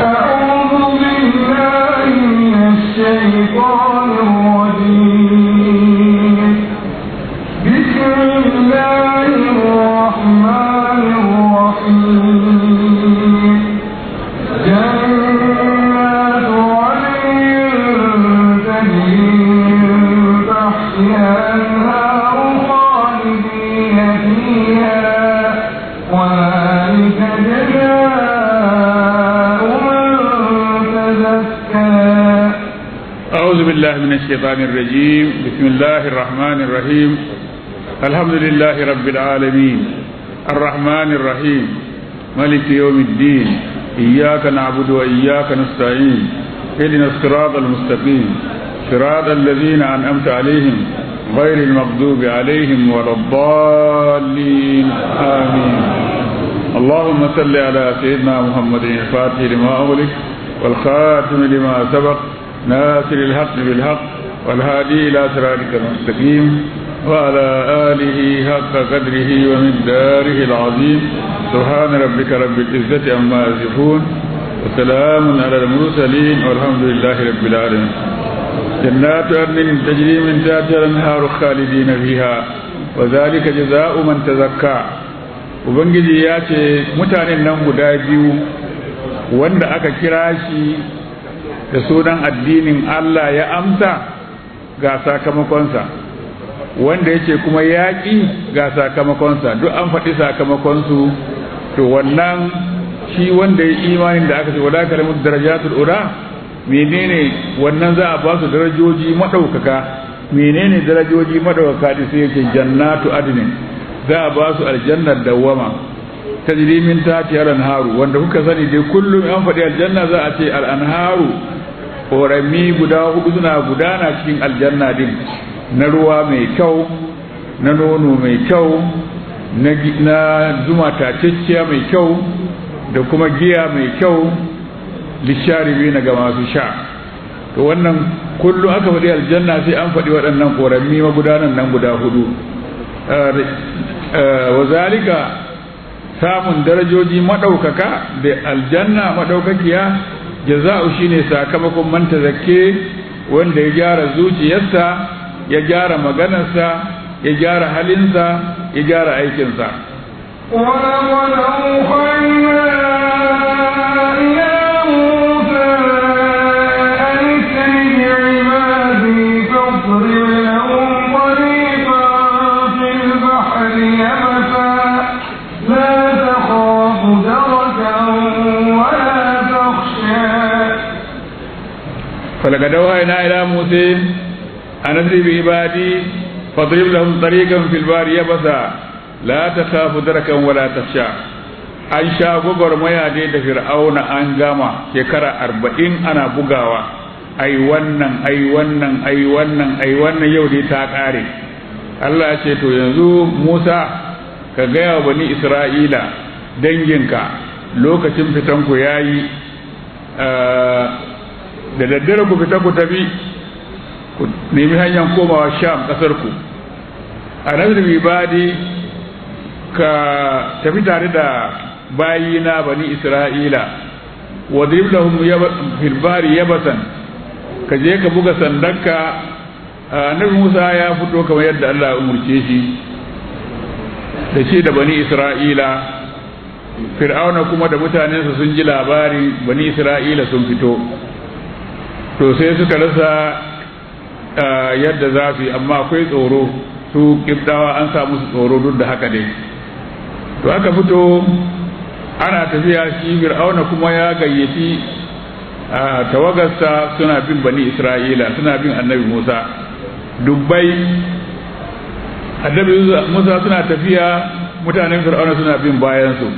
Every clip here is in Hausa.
أعوذ بالله من الشيطان الرجيم بسم الله الرحمن الرحيم جنات عدن تجري من تحتها الأنهار خالدين فيها وذلك جزاء من تزكى أعوذ بالله من الشيطان الرجيم بسم الله الرحمن الرحيم الحمد لله رب العالمين الرحمن الرحيم ملك يوم الدين إياك نعبد وإياك نستعين اهدنا الصراط المستقيم صراط الذين أنعمت عليهم غير المغضوب عليهم ولا الضالين آمين اللهم صل على سيدنا محمد الفاتح لما أغلق والخاتم لما سبق ناصر الحق بالحق والهادي إلى صراطك المستقيم وعلى آله حق قدره ومقداره العظيم سبحان ربك رب العزة عما يصفون وسلام على المرسلين والحمد لله رب العالمين جنات عدن تجري من تحتها الأنهار خالدين فيها وذلك جزاء من تزكى ubangiji ya ce mutanen nan guda biyu wanda aka kira shi da sunan addinin Allah ya amsa ga sakamakonsa wanda yake kuma yaƙi ga sakamakonsa duk an faɗi sakamakonsu to wannan shi wanda ya imanin da aka ce wala kalamu darajatul ura menene wannan za a ba su darajoji madaukaka menene darajoji madaukaka da sai yake jannatu adnin za a ba su aljannar dawama tajri min tahtiha al-anharu wanda kuka sani dai kullum an faɗi aljanna za a ce al-anharu korami guda hudu suna gudana cikin aljanna din na ruwa mai kyau na nono mai kyau na zuma tacecciya mai kyau da kuma giya mai kyau lisharibi na ga masu sha to wannan kullum aka faɗi aljanna sai an faɗi waɗannan korami magudanan nan guda hudu wa zalika samun darajoji maɗaukaka da aljanna maɗaukakiya jaza'u shine sakamakon man tazakke wanda ya gyara zuciyarsa ya gyara maganarsa ya gyara halinsa ya gyara aikinsa ولقد أوحينا إلى موسى أن اسر بعبادي فاضرب لهم طريقا في البحر يبسا لا تخاف دركا ولا تخشى فلقد أوحينا إلى موسى أن أسر بعبادي فاضرب لهم طريقا في البحر يبسا لا تخاف دركا ولا تخشى an sha gwagwarmaya dai da fir'auna an gama shekara arba'in ana bugawa ai wannan ai wannan ai wannan ai wannan yau dai ta ƙare Allah ya ce to yanzu Musa ka gaya wa bani Isra'ila danginka lokacin fitanku ya yi da daddare ku fita ku tafi ku nemi hanyar komawa sham ƙasarku a nazar ibadi ka tafi tare da bayina bani isra'ila wadrib lahum fil bari yabasan ka je ka buga sandanka annabi Musa ya fito kamar yadda Allah ya umurce shi da shi da bani isra'ila fir'auna kuma da mutanensa sun ji labari bani isra'ila sun fito to sai suka rasa yadda za su yi amma akwai tsoro su kibdawa an samu su tsoro duk da haka dai to aka fito ana tafiya shi fir'auna kuma ya gayyaci a tawagarsa suna bin bani isra'ila suna bin annabi musa dubbai annabi musa suna tafiya mutanen fir'auna suna bin bayansu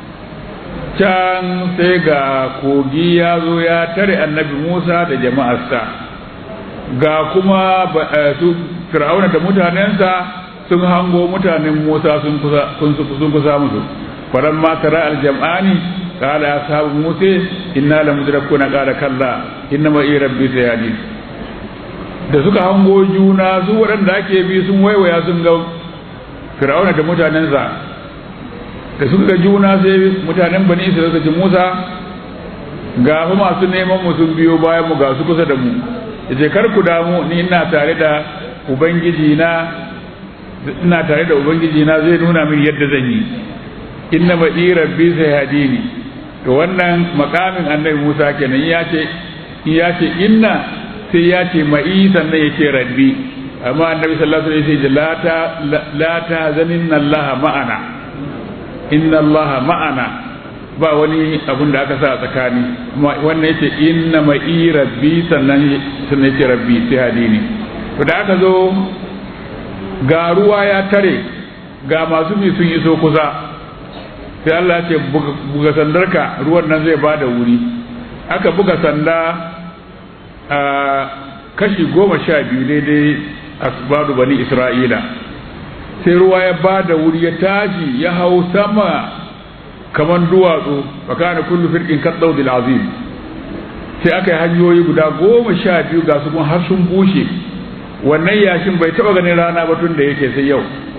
can sai ga kogi ya zo ya tare annabi musa da jama'arsa ga kuma su fir'auna da mutanensa sun hango mutanen musa sun kusa musu falamma tara aljam'ani qala ashabu musa inna lamudrakuna qala kalla inna ma rabbi sayadi da suka hango juna su waɗanda ake bi sun waiwaya sun ga fir'auna da mutanensa da suka ga juna sai mutanen bani isra'ila suka ce musa ga fa masu neman mu sun biyo bayan mu ga su kusa da mu yace kar ku damu ni ina tare da ubangiji na ina tare da ubangiji na zai nuna min yadda zan yi inna ma rabbi sai hadini to wannan makamin annabi Musa kenan ya ce ya ce inna sai ya ce ma'i sannan ya ce rabbi amma annabi sallallahu alaihi wasallam ya ce la ta la ta zaninna Allah ma'ana inna Allah ma'ana ba wani abun da aka sa a tsakani wannan yace inna ma'i rabbi sannan sannan yace rabbi sai hadini to da aka zo ga ruwa ya tare ga masu bi sun iso kusa sai Allah ce buga sandarka ruwan nan zai bada wuri aka buga sanda a kashi goma sha biyu daidai asbadu bani isra'ila sai ruwa ya bada wuri ya tashi ya hau sama kaman duwatsu fakana kullu firqin kadawdil azim sai aka yi hanyoyi guda goma sha biyu ga su har sun bushe wannan yashin bai taba ganin rana ba tun da yake sai yau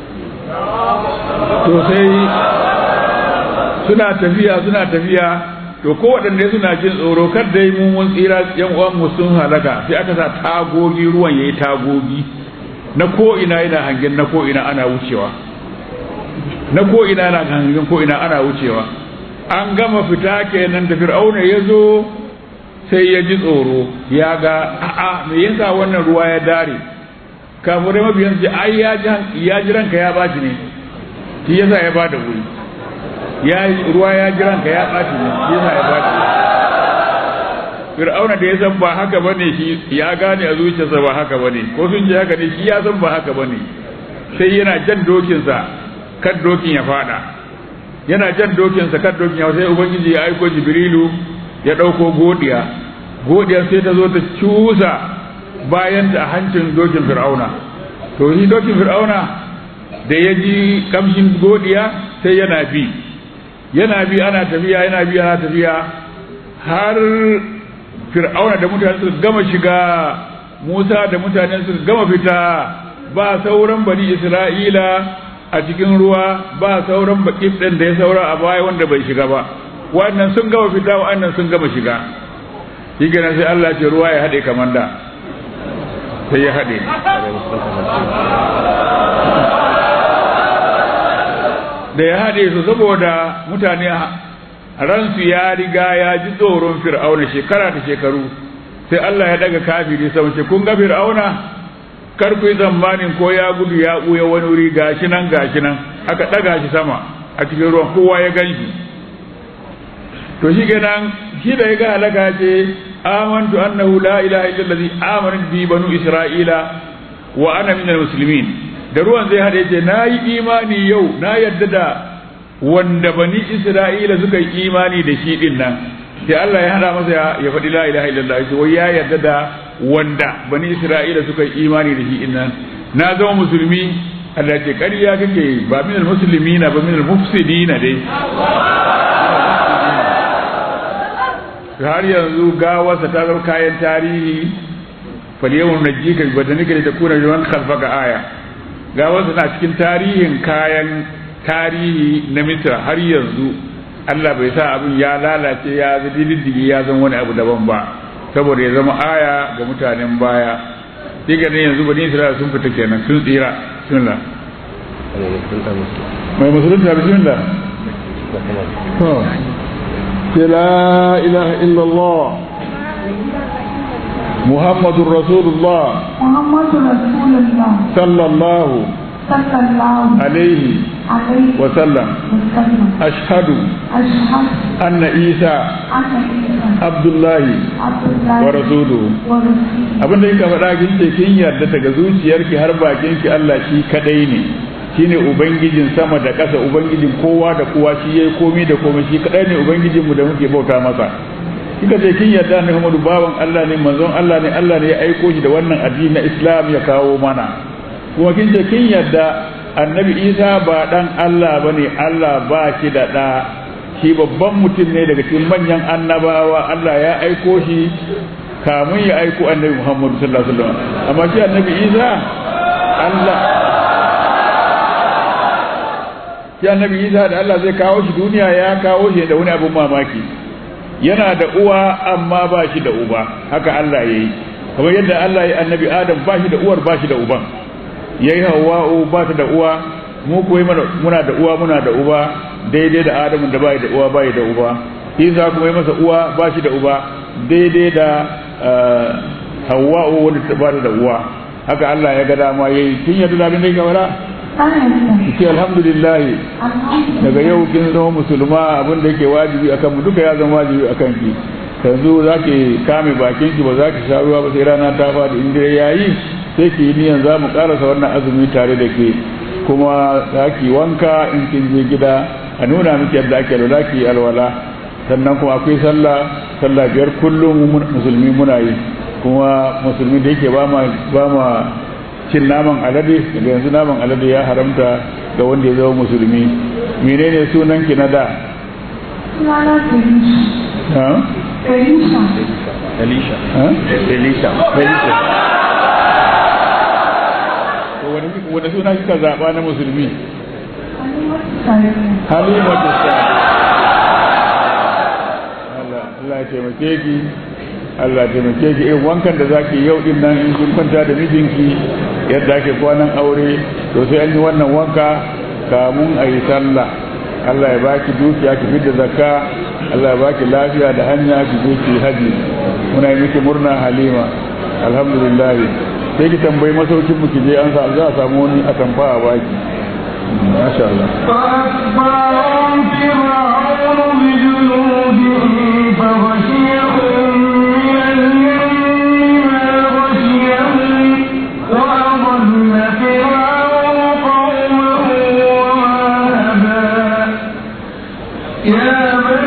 to sai suna tafiya suna tafiya to ko waɗanda suna jin tsoro kar dai mu mun tsira yan uwan mu sun halaka sai aka sa tagogi ruwan yayi tagogi na ko ina yana hangen na ko ina ana wucewa na ko ina na hangen ko ina ana wucewa an gama fita kenan da fir'auna ya zo sai ya ji tsoro ya ga a'a me yasa wannan ruwa ya dare kafirai mabiyan ji ai ya ji ranka ya baci ne shi yasa ya bada wuri ya ruwa ya ji ranka ya baci ne shi yasa ya baci fir'auna da ya san ba haka bane shi ya gane a zuciyarsa ba haka bane ko sun ji haka ne shi ya san ba haka bane sai yana jan dokinsa kan dokin ya fada yana jan dokinsa kan dokin ya sai ubangiji ya aiko jibrilu ya ɗauko godiya godiya sai ta zo ta cusa bayan a hancin dokin fir'auna to shi dokin fir'auna da ya ji kamshin godiya sai yana bi yana bi ana tafiya yana bi ana tafiya har fir'auna da mutane suka gama shiga musa da mutanen suka gama fita ba sauran bani isra'ila a cikin ruwa ba sauran baƙif ɗin da ya saura a baya wanda bai shiga ba wannan sun gama fita wa'annan sun gama shiga shi sai Allah ce ruwa ya haɗe kamar da sai ya haɗe da ya haɗe su saboda mutane ransu ya riga ya ji tsoron fir'auna shekara da shekaru sai Allah ya daga kafiri sau ce kun ga fir'auna kar ku yi tsammanin ko ya gudu ya ɓuya wani wuri gashi nan gashi nan aka ɗaga shi sama a cikin ruwan kowa ya gan shi to shi kenan shi da ya ga halaka ce amantu annahu la ilaha illa allazi amana bi banu isra'ila wa ana minal muslimin da ruwan zai hade ce nayi imani yau na yadda da wanda bani isra'ila suka yi imani da shi din nan sai Allah ya hada masa ya faɗi la ilaha illallah sai wai ya yarda da wanda bani isra'ila suka yi imani da shi din nan na zama musulmi Allah ce ƙarya kake ba minal muslimina ba minal mufsidina dai har yanzu gawarsa ta zama kayan tarihi falyawan najika bi badanika da takuna liman khalfaka aya gawarsa na cikin tarihin kayan tarihi na Misra har yanzu Allah bai sa abin ya lalace ya diddigi ya zama wani abu daban ba saboda ya zama aya ga mutanen baya diga ne yanzu bani Isra'ila sun fita kenan sun tsira bismillah mai musulunta bismillah لا إله إلا الله محمد رسول الله محمد رسول الله صلى الله صلى الله عليه عليه وسلم وسلم أشهد أشهد أن عيسى أن عيسى عبد الله عبد الله ورسوله ورسوله abin da kika faɗa kin ce kin yarda daga zuciyarki har bakinki Allah shi kadai ne shine ubangijin sama da ƙasa ubangijin kowa da kowa shi yayi komai da komai shi kadai ne ubangijinmu da muke bauta masa kika ce kin yarda ne Muhammadu bawan Allah ne manzon Allah ne Allah ne ya aiko shi da wannan addini na Islam ya kawo mana kuma kin ce kin yarda annabi Isa ba dan Allah bane Allah ba shi da da shi babban mutum ne daga cikin manyan annabawa Allah ya aiko shi kamun ya aiko annabi Muhammadu sallallahu alaihi wasallam amma shi annabi Isa Allah shi annabi Isa da Allah zai kawo shi duniya ya kawo shi da wani abun mamaki yana da uwa amma ba shi da uba haka Allah ya yi kamar yadda Allah ya annabi Adam ba shi da uwar ba shi da uban ya yi hawa'u ba ta da uwa mu kuwa muna da uwa muna da uba daidai da Adamu da bai da uwa bai da uba Isa kuma yi masa uwa ba shi da uba daidai da hawa'u wanda ta ba da uwa haka Allah ya ga dama yayi kin yadda da abin da ya wala ce alhamdulillah daga yau kin zama musulma abin da yake wajibi akan mu duka ya zama wajibi akan ki yanzu za ki kame bakin ki ba za ki sha ruwa ba sai rana ta fadi in dai yayi sai ki yi niyan za mu karasa wannan azumi tare da ke kuma za ki wanka in kin je gida a nuna miki yadda ake alwala ki alwala sannan kuma akwai sallah sallah biyar kullum musulmi muna yi kuma musulmi da yake ba ma ba ma cin naman alade daga yanzu naman alade ya haramta ga wanda ya zama musulmi menene sunan ki na da Sunana Felicia. Elisha Elisha. Elisha wani wani suna kika zaba na musulmi Halimatu Sa'ad Allah Allah ya taimake ki Allah ya taimake ki irin wankan da zaki yau din nan in kun kwanta da mijinki yadda ake kwanan aure to sai an yi wannan wanka kamun a yi sallah Allah ya baki dukiya ki fidda zakka Allah ya baki lafiya da hanya ki je ki haji muna yi miki murna Halima alhamdulillah sai ki tambayi masaukin mu ki je an sa za a samu wani atamfa a baki masha Allah فأتبعهم فرعون بجنوده فغشيهم من اليم ما غشيهم وأضل فرعون قومه وما هدى يا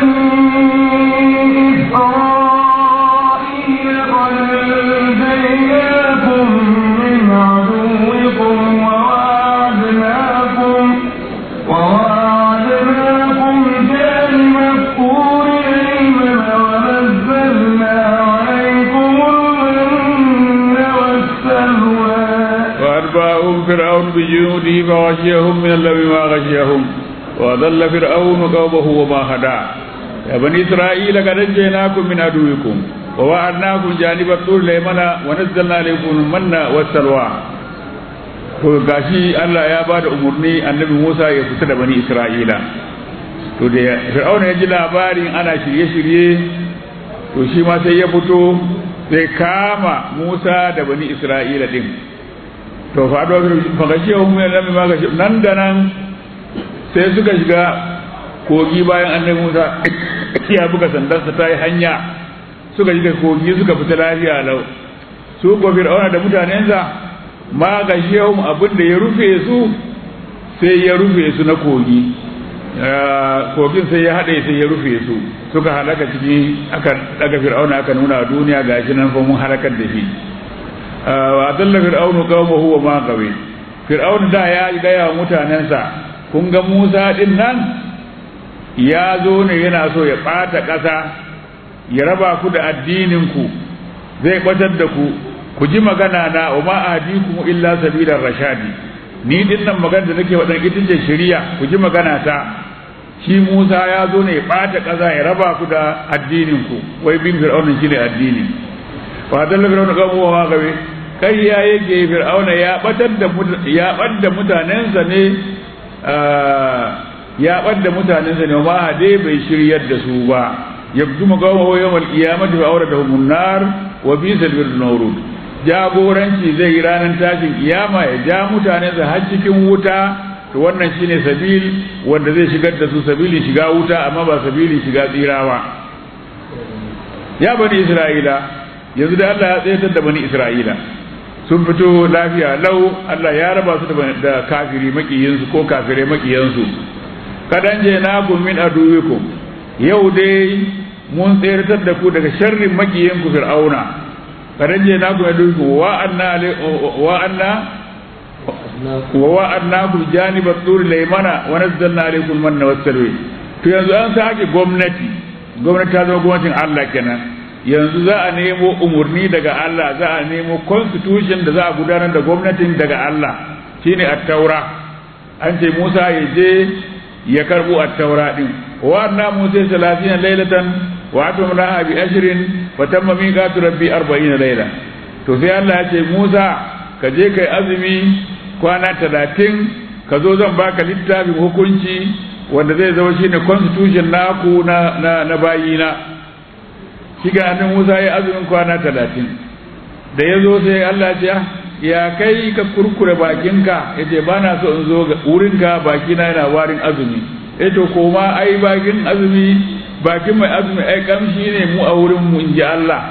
بني إسرائيل قد نجيناكم من عدوكم وواعدناكم وواعدناكم جانب الطور الأيمن ونزلنا عليكم المن والسلوى وأتبعهم فرعون بجنوده فغشيهم من اللوم ما غشيهم وضل فرعون قومه وما هدى يا بني إسرائيل قد نجيناكم من عدوكم ووعدناكم جانب الطور الأيمن ونزلنا عليكم المن والسلوى to gashi Allah ya ba da umarni annabi Musa ya fita da bani Isra'ila to da Fir'auna ya ji labarin ana shirye-shirye to shi ma sai ya fito sai kama Musa da bani Isra'ila din to faɗo fagashi ya humme nan ma gashi nan da nan sai suka shiga kogi bayan annabi Musa ya buga sandarsa ta yi hanya suka shiga kogi suka fita lafiya lau su ko fir'auna da mutanensa ma gashi ya abin da ya rufe su sai ya rufe su na kogi kogin sai ya haɗe sai ya rufe su suka halaka ciki aka daga fir'auna aka nuna duniya gashi nan fa mun halakar da shi wa dalla fir'aunu qaumahu wa ma qawi fir'aunu da ya gaya wa mutanensa kun ga Musa din nan ya zo ne yana so ya ɓata ƙasa ya raba ku da addinin ku zai batar da ku ku ji magana na wa ma ahdikum illa sabilar rashadi ni din nan magana da nake wadan ita ce shari'a ku ji magana ta shi Musa ya zo ne ya ɓata ƙasa ya raba ku da addinin ku wai bin fir'aunin shine addini wa dalla fir'auna qaumahu wa ma qawi kai ya yake fir'auna ya batar da ya badda mutanensa ne ya badda mutanensa ne ma dai bai shiryar da su ba yabdu magawa yawmal qiyamati wa awradahum an-nar wa bisal birnurud jagoranci zai yi ranar tashin kiyama ya ja mutanensa har cikin wuta to wannan shine sabil wanda zai shigar da su sabilin shiga wuta amma ba sabilin shiga tsirawa ya bani isra'ila yanzu da Allah ya tsayatar da bani isra'ila sun fito lafiya lau Allah ya raba su da kafiri makiyinsu ko kafirai makiyansu kadan je na kun min aduwikum yau dai mun tsayar da ku daga sharrin makiyinku fir'auna kadan je na kun aduwikum wa anna wa anna wa wa anna ku janibat tur laymana wa nazzalna alaykum manna wassalwi to yanzu an sake gwamnati gwamnati ta zama gwamnatin Allah kenan yanzu za a nemo umarni daga Allah za a nemo constitution da za a gudanar da gwamnatin daga Allah shine at-taura an ce Musa ya je ya karbo at-taura din wa anna Musa 30 lailatan wa atumnaha bi ashrin wa tamma miqatu rabbi 40 layla to sai Allah ya ce Musa ka je kai azumi kwana 30 ka zo zan baka littafin hukunci wanda zai zama shine constitution naku na na, na bayina shi ga annabi Musa ya azumin kwana 30 da ya zo sai Allah ya ce ya kai ka kurkure bakinka yace ba na so in zo wurinka bakina yana warin azumi eh to koma ai bakin azumi bakin mai azumi ai kamshi ne mu a wurin mu inji Allah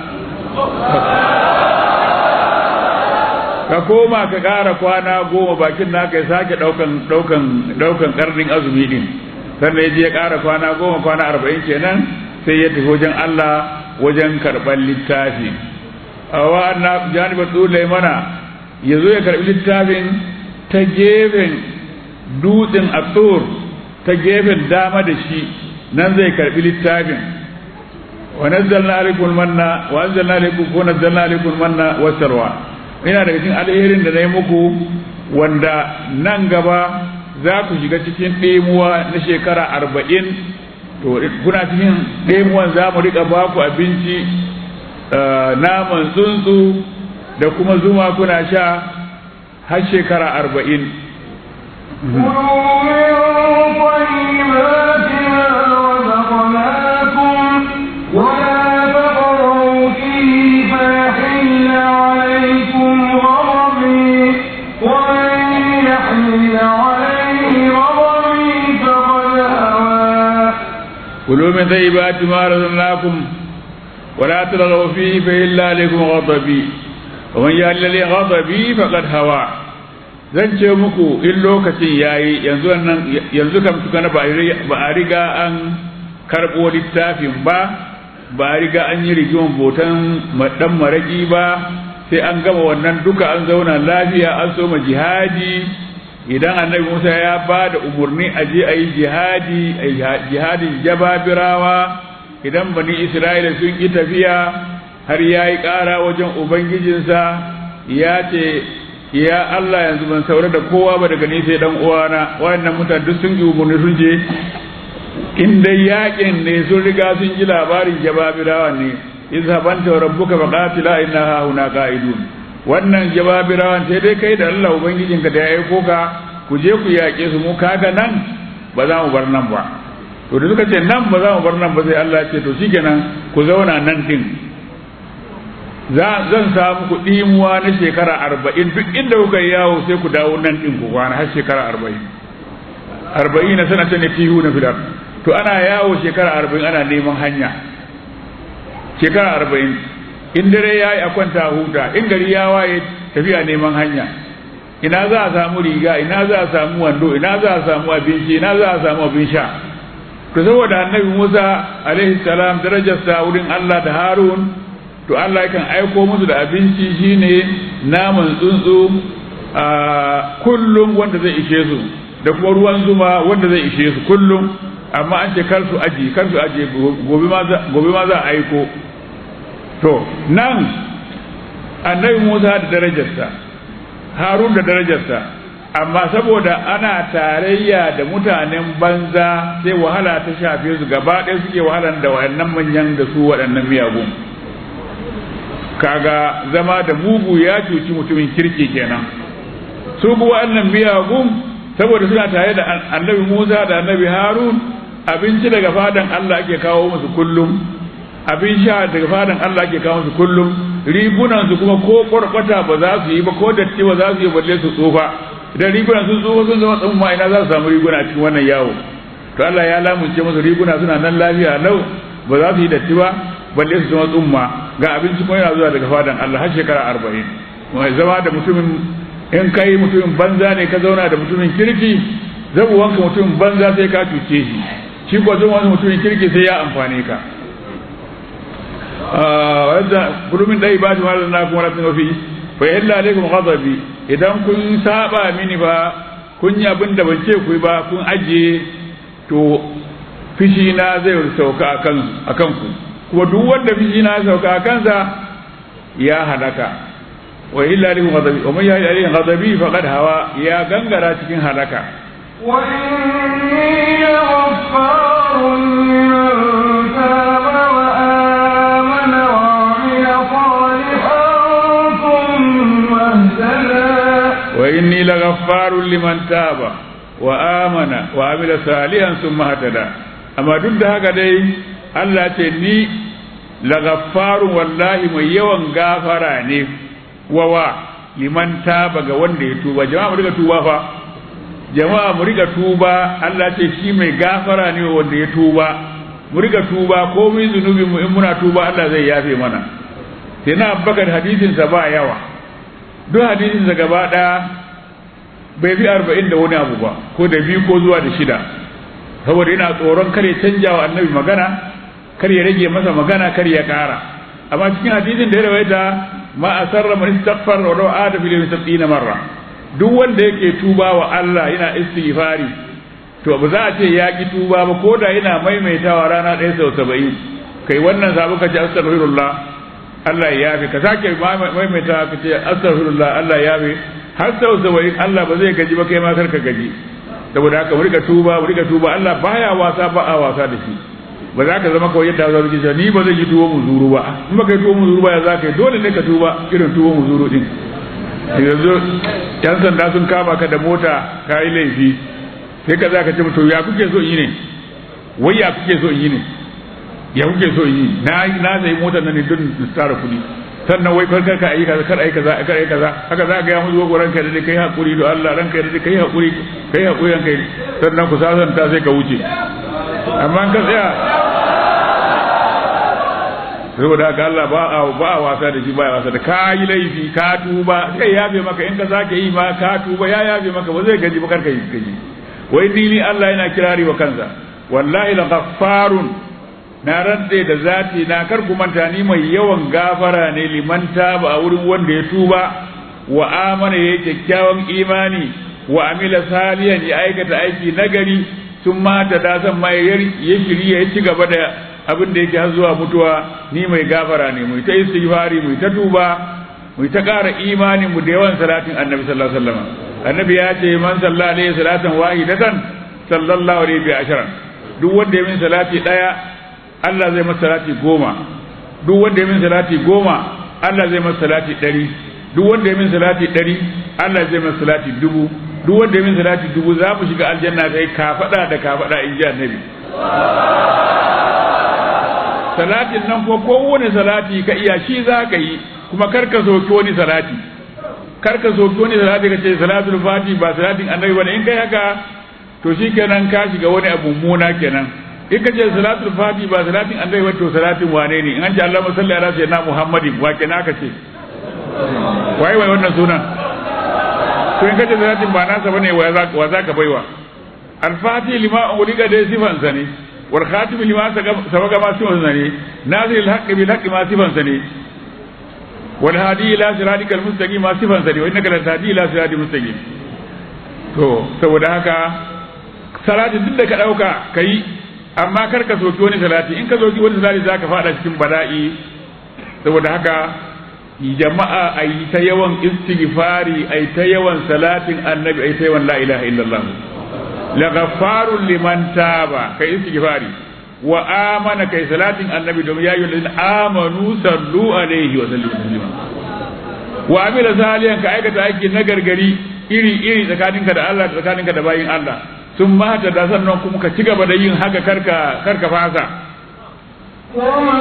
ka koma ka ƙara kwana goma bakin naka ya sake ɗaukan ɗaukan ɗaukan ƙarnin azumi din sannan ya je ya ƙara kwana goma kwana arba'in kenan sai ya tafi wajen Allah wajen karɓar littafi a wa'anna janibar tsulai mana ya zo ya karɓi littafin ta gefen dutsen atsur ta gefen dama da shi nan zai karɓi littafin wa nazzalna alaikum manna wa anzalna alaikum ko nazzalna alaikum manna wa sarwa ina daga cikin alherin da na yi muku wanda nan gaba za ku shiga cikin ɗemuwa na shekara arba'in to kuna cikin ɗemuwan za mu riƙa ba ku abinci naman tsuntsu da kuma zuma kuna sha har shekara arba'in كلوا من طيبات ما رزقناكم ولا تطغوا فيه فإلا عليكم غضبي ومن يهل لي غضبي فقد هوى zan ce muku in lokacin yayi yanzu nan yanzu kam tukana ba a riga an karɓo littafin ba ba a riga an yi rigiman botan dan maraki ba sai an gama wannan duka an zauna lafiya an soma jihadi idan annabi Musa ya ba da umarni a je a yi jihadi a jihadin jababirawa idan bani Isra'ila sun yi tafiya har ya yi ƙara wajen Ubangijinsa ya ce ya Allah yanzu ban saurari da kowa ba daga ni sai dan uwana wayannan mutane duk sun yi umarni sun je in dai yakin ne sun riga sun ji labarin jababirawa ne izhabanta rabbuka faqatila inna hauna qa'idun wannan jababirawan sai dai kai da Allah ubangijinka da ya aiko ka ku je ku yaƙe su mu kaga nan ba za mu bar nan ba to da suka ce nan ba za mu bar nan ba sai Allah ce to shikenan ku zauna nan din zan samu ku ɗimuwa na shekara arba'in duk inda kuka yi yawo sai ku dawo nan ɗin ku kwana har shekara arba'in arba'in na sanata ne tihu na filar to ana yawo shekara arba'in ana neman hanya shekara arba'in in dare ya yi a kwanta huta in gari ya waye tafiya neman hanya ina za a samu riga ina za a samu wando ina za a samu abinci ina za a samu abin sha to saboda annabi Musa alaihi salam darajarsa wurin Allah da Harun to Allah yakan aiko musu da abinci shine naman tsuntsu a kullum wanda zai ishe su da kuma ruwan zuma wanda zai ishe su kullum amma an ce kar su aji kar su aji gobe ma za a aiko to nan annabi Musa da darajarsa Harun da darajarsa amma saboda ana tarayya da mutanen banza sai wahala ta shafe su gaba ɗaya suke wahalan da waɗannan manyan da su waɗannan miyagun kaga zama da mugu ya cuci mutumin kirki kenan su kuwa waɗannan miyagun saboda suna tare da annabi Musa da annabi Harun abinci daga fadan Allah ake kawo musu kullum abin sha daga fadan Allah ake kawo musu kullum rigunan su kuma ko kwarkwata ba za su yi ba ko datti ba za su yi balle su tsufa idan rigunan sun tsufa sun zama tsumma ina za su samu riguna cikin wannan yawo to Allah ya lamunce musu riguna suna nan lafiya lau ba za su yi datti ba balle su zama tsumma ga abinci kuma yana zuwa daga fadan Allah har shekara arba'in mai zama da mutumin in kai mutumin banza ne ka zauna da mutumin kirki zabu wanka mutumin banza sai ka cuce shi shi ko zama wani mutumin kirki sai ya amfane ka wadda kurumin dai ba shi ma na kuma rasin wafi fa yalla alaikum ghadabi idan kun saba mini ba kun yi abin da ban ce ku ba kun ajiye to fishi na zai sauka akan akan ku kuma duk wanda fishi na sauka a kansa ya halaka wa illa alaikum ghadabi wa man yahdi alaihi ghadabi faqad hawa ya gangara cikin halaka وإني لغفار لمن تاب inni laghaffarun liman taba wa amana wa amila salihan summa hatada amma duk da haka dai Allah ce ni laghaffarun wallahi mai yawan gafara ne wawa liman taba ga wanda ya tuba jama'a mu riga tuba fa jama'a mu riga tuba Allah ce shi mai gafara ne wanda ya tuba mu riga tuba komai zunubi mu in muna tuba Allah zai yafe mana sai na Abubakar hadisin sa ba yawa duk hadisin sa gaba daya bai fi arba'in da wani abu ba ko da biyu ko zuwa da shida saboda yana tsoron kar ya canja wa annabi magana kar ya rage masa magana kar ya kara amma cikin hadisin da ya rawaita ma asarra man istaghfar wa law ada fil yawmi marra duk wanda yake tuba wa Allah yana istighfari to ba za a ce ya ki tuba ba ko da yana maimaitawa rana ɗaya sau saba'in kai wannan sabu ka ce astaghfirullah Allah ya yafe ka sake maimaitawa ka ce astaghfirullah Allah ya yafe har sau saba'in Allah ba zai gaji ba kai ma kar ka gaji saboda haka mu rika tuba mu rika tuba Allah baya wasa ba a wasa da shi ba za ka zama kawai yadda za su ce ni ba zai yi tuwo mu zuru ba in ba kai tuwo mu zuru ba ya za ka yi dole ne ka tuba irin tuwo mu zuru din yanzu yan sanda sun kama ka da mota ka yi laifi sai ka za ka ce to ya kuke so yi ne wai ya kuke so yi ne ya kuke so yi na na sai motar nan ne don su tara kuɗi sannan wai farkar ka ayi kaza kar ayi kaza kar ayi kaza haka za ga ya musu gogo ranka da kai hakuri da Allah ranka da kai hakuri kai hakuri ranka sannan ku sasanta sai ka wuce amma ka tsaya saboda haka Allah ba a ba a wasa da shi ba ya wasa da ka yi laifi ka tuba sai yafe maka in ka sake yi ma ka tuba ya yafe maka ba zai gaji ba karka yi gaji wai dini Allah yana kirari wa kansa wallahi la ghaffarun na rantse da zati na kar ku manta ni mai yawan gafara ne liman taba a wurin wanda ya tuba wa amana yayi kyakkyawan imani wa amila salihan ya aikata aiki nagari sun mata da san ma ya shirya ya ci gaba da abin da yake har zuwa mutuwa ni mai gafara ne mu ta istighfari mu ta tuba mu ta ƙara imanin mu da yawan salatin annabi sallallahu alaihi wasallam annabi ya ce man sallallahu alaihi salatan wahidatan sallallahu alaihi bi ashran duk wanda ya min salati daya Allah zai masa salati goma duk wanda ya min salati goma Allah zai masa salati ɗari duk wanda ya min salati ɗari Allah zai masa salati dubu duk wanda ya min salati dubu za mu shiga aljanna kai kafada da kafada in ji annabi salatin nan ko kowane salati ka iya shi za ka yi kuma kar ka soki wani salati kar ka soki wani salati ka ce salatul fati ba salatin annabi bane in kai haka to shi kenan ka shiga wani abu muna kenan in ka ce salatul fati ba salatin annabi ba to salatin wane ne in an ce Allah salli ala sayyidina Muhammadin wa kenan ka ce wai wai wannan sunan to in ka ce salatin ba nasa bane wa za ka baiwa al-fati lima ulika dai sifansa ne والخاتم لما سبق ما سوى سنه نازل الحق بالحق ما سفن سنه والهادي الى صراطك المستقيم ما سفن سنه وانك لتهدي الى صراط المستقيم to saboda haka salatin duk da ka dauka kai amma kar ka soki wani salati in ka soki wani salati zaka fada cikin bala'i saboda haka jama'a ayi ta yawan istighfari ayi ta yawan salatin annabi ayi ta yawan la ilaha illallah لغفار لمن تاب كي استغفاري وآمن كي صلاة النبي دوم يا أيها الذين آمنوا صلوا عليه وسلموا تسليما وعمل صالحا كأيكة أيكي نجر غري iri iri tsakaninka da Allah tsakaninka da bayin Allah sun mata da sannan kuma ka ci gaba da yin haka karka karka fasa وما